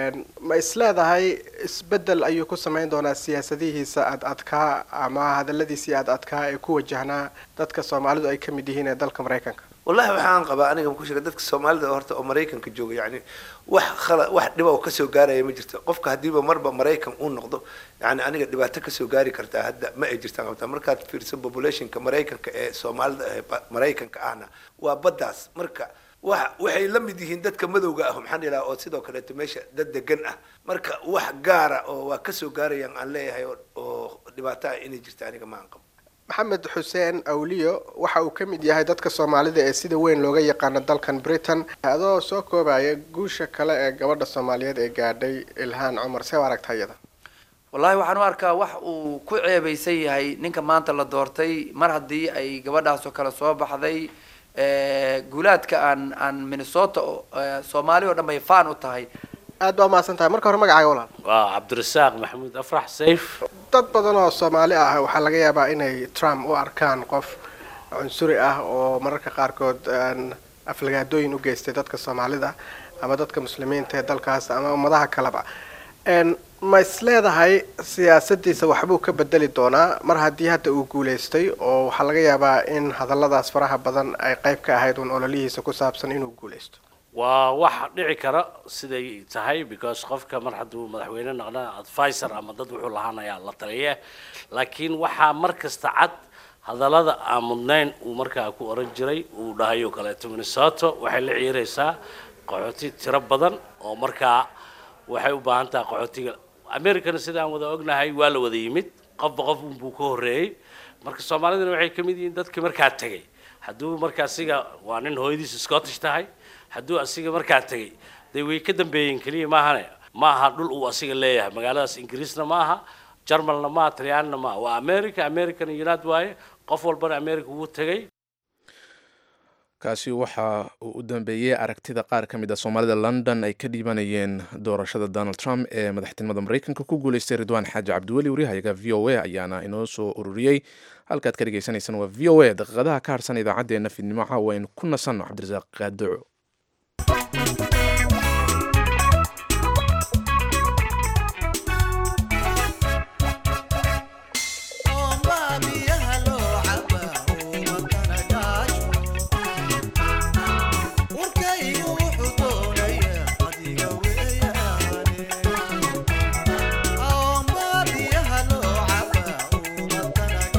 ma isleedahay isbedel ayuu ku samayn doonaa siyaasadihiisa ad adkaa ama hadaladiisii ad adkaa ee ku wajahnaa dadka soomaalidu ay ka mid yihiin ee dalka maraykanka wallahi waxaan qabaa aniga ku sheega dadka soomaalida horta oo maraykanka jooga yani wax khala wax dhiba oo kasoo gaaraya ma jirto qofka haddiiba marba maraykan uu noqdo yani aniga dhibaato kasoo gaari kartaa hadda ma ay jirtaan qabtaa markaad fiirsan populationka maraykanka ee soomaalida ee maraykanka ahna waa baddaas marka wa waxay la mid yihiin dadka madowga ah maxaan ilaha oo sidoo kaleeto meesha dad degan ah marka wax gaara oo waa kasoo gaarayaan aan leeyahay oo dhibaato ah inay jirta aniga ma aan qabo maxamed xuseen awliyo waxa uu ka mid yahay dadka soomaalida ee sida weyn looga yaqaano dalkan britain adoo soo koobaya guusha kale ee gabadha soomaaliyeed ee gaadhay ilhaan cumar see u aragta iyada wallaahi waxaan u arkaa wax uu ku ceebaysan yahay ninka maanta la doortay mar haddii ay gabadhaasoo kale soo baxday guulaadka aan aan minnesota soomaali oo dhan bay faan u tahay aad baa umahadsan tahay marka hore magacaaga walaal waa cabdirasaaq maxamuud afrax sayf dad badan oo soomaali ah waxaa laga yaabaa inay trump u arkaan qof cunsuri ah oo mararka qaarkood aflagaadooyin u geystay dadka soomaalida ama dadka muslimiinta ee dalkaas ama ummadaha kaleba ma isleedahay siyaasadiisa waxbuu ka bedeli doonaa mar haddii hadda uu guulaystay oo waxaa laga yaabaa in hadalladaas faraha badan ay qayb ka ahayd uun ololihiisa ku saabsan inuu guulaysto waa wax dhici kara siday tahay because qofka mar hadduu madaxweyne noqda advisor ama dad wuxuu lahaanayaa la taliya laakiin waxaa mar kasta cad hadallada aan mudnayn uu markaa ku oran jiray uu dhahayo kaleeto minnesota waxay la ciiraysaa qaxooti tiro badan oo markaa waxay u baahan tahay qaxootiga americana sidaan wada ognahay waa la wada yimid qofba qof unbuu ka horreeyey marka soomaalidana waxay ka mid yihiin dadkii markaa tegay hadduu marka asiga waa nin hooyadiisa scottish tahay hadduu asiga markaa tegay dee way ka dambeeyeen keliya maahane ma aha dhul uu asiga leeyahay magaaladaas ingiriisna ma aha jarmalna maaha talyaanina maaha waa america american united waaye qof walbana america wuu tegay kaasi waxa uu u dambeeyey aragtida qaar ka mid a soomaalida london ay ka dhiibanayeen doorashada donald trump ee madaxtinimada maraykanka ku guuleystay ridwaan xaaji cabdiweli waryahayaga v o a ayaana inoo soo ururiyey halkaad ka dhegeysaneysaan waa v o a daqiiqadaha ka harsan idaacaddeenna fidnimo caawa aynu ku nasanno cabdirasaaq qaadoco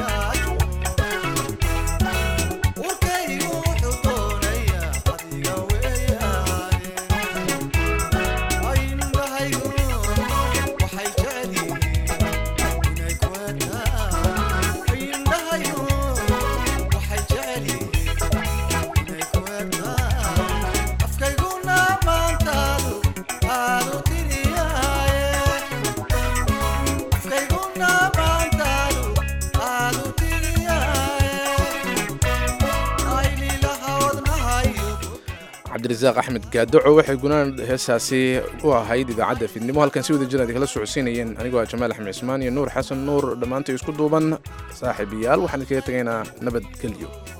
Urkaygu wuxuu doonayaa adiga cabdirasaaq axmed gaadoco waxay gunaan heesaasi u ahayd idaacadda fiidnimo halkan si wada jir ad kala socodsiinayeen anigoo ah jamaal axmed cismaan iyo nuur xasan nuur dhammaantay isku duuban saaxiibayaal waxaan idinkaga tegaynaa nabadgelyo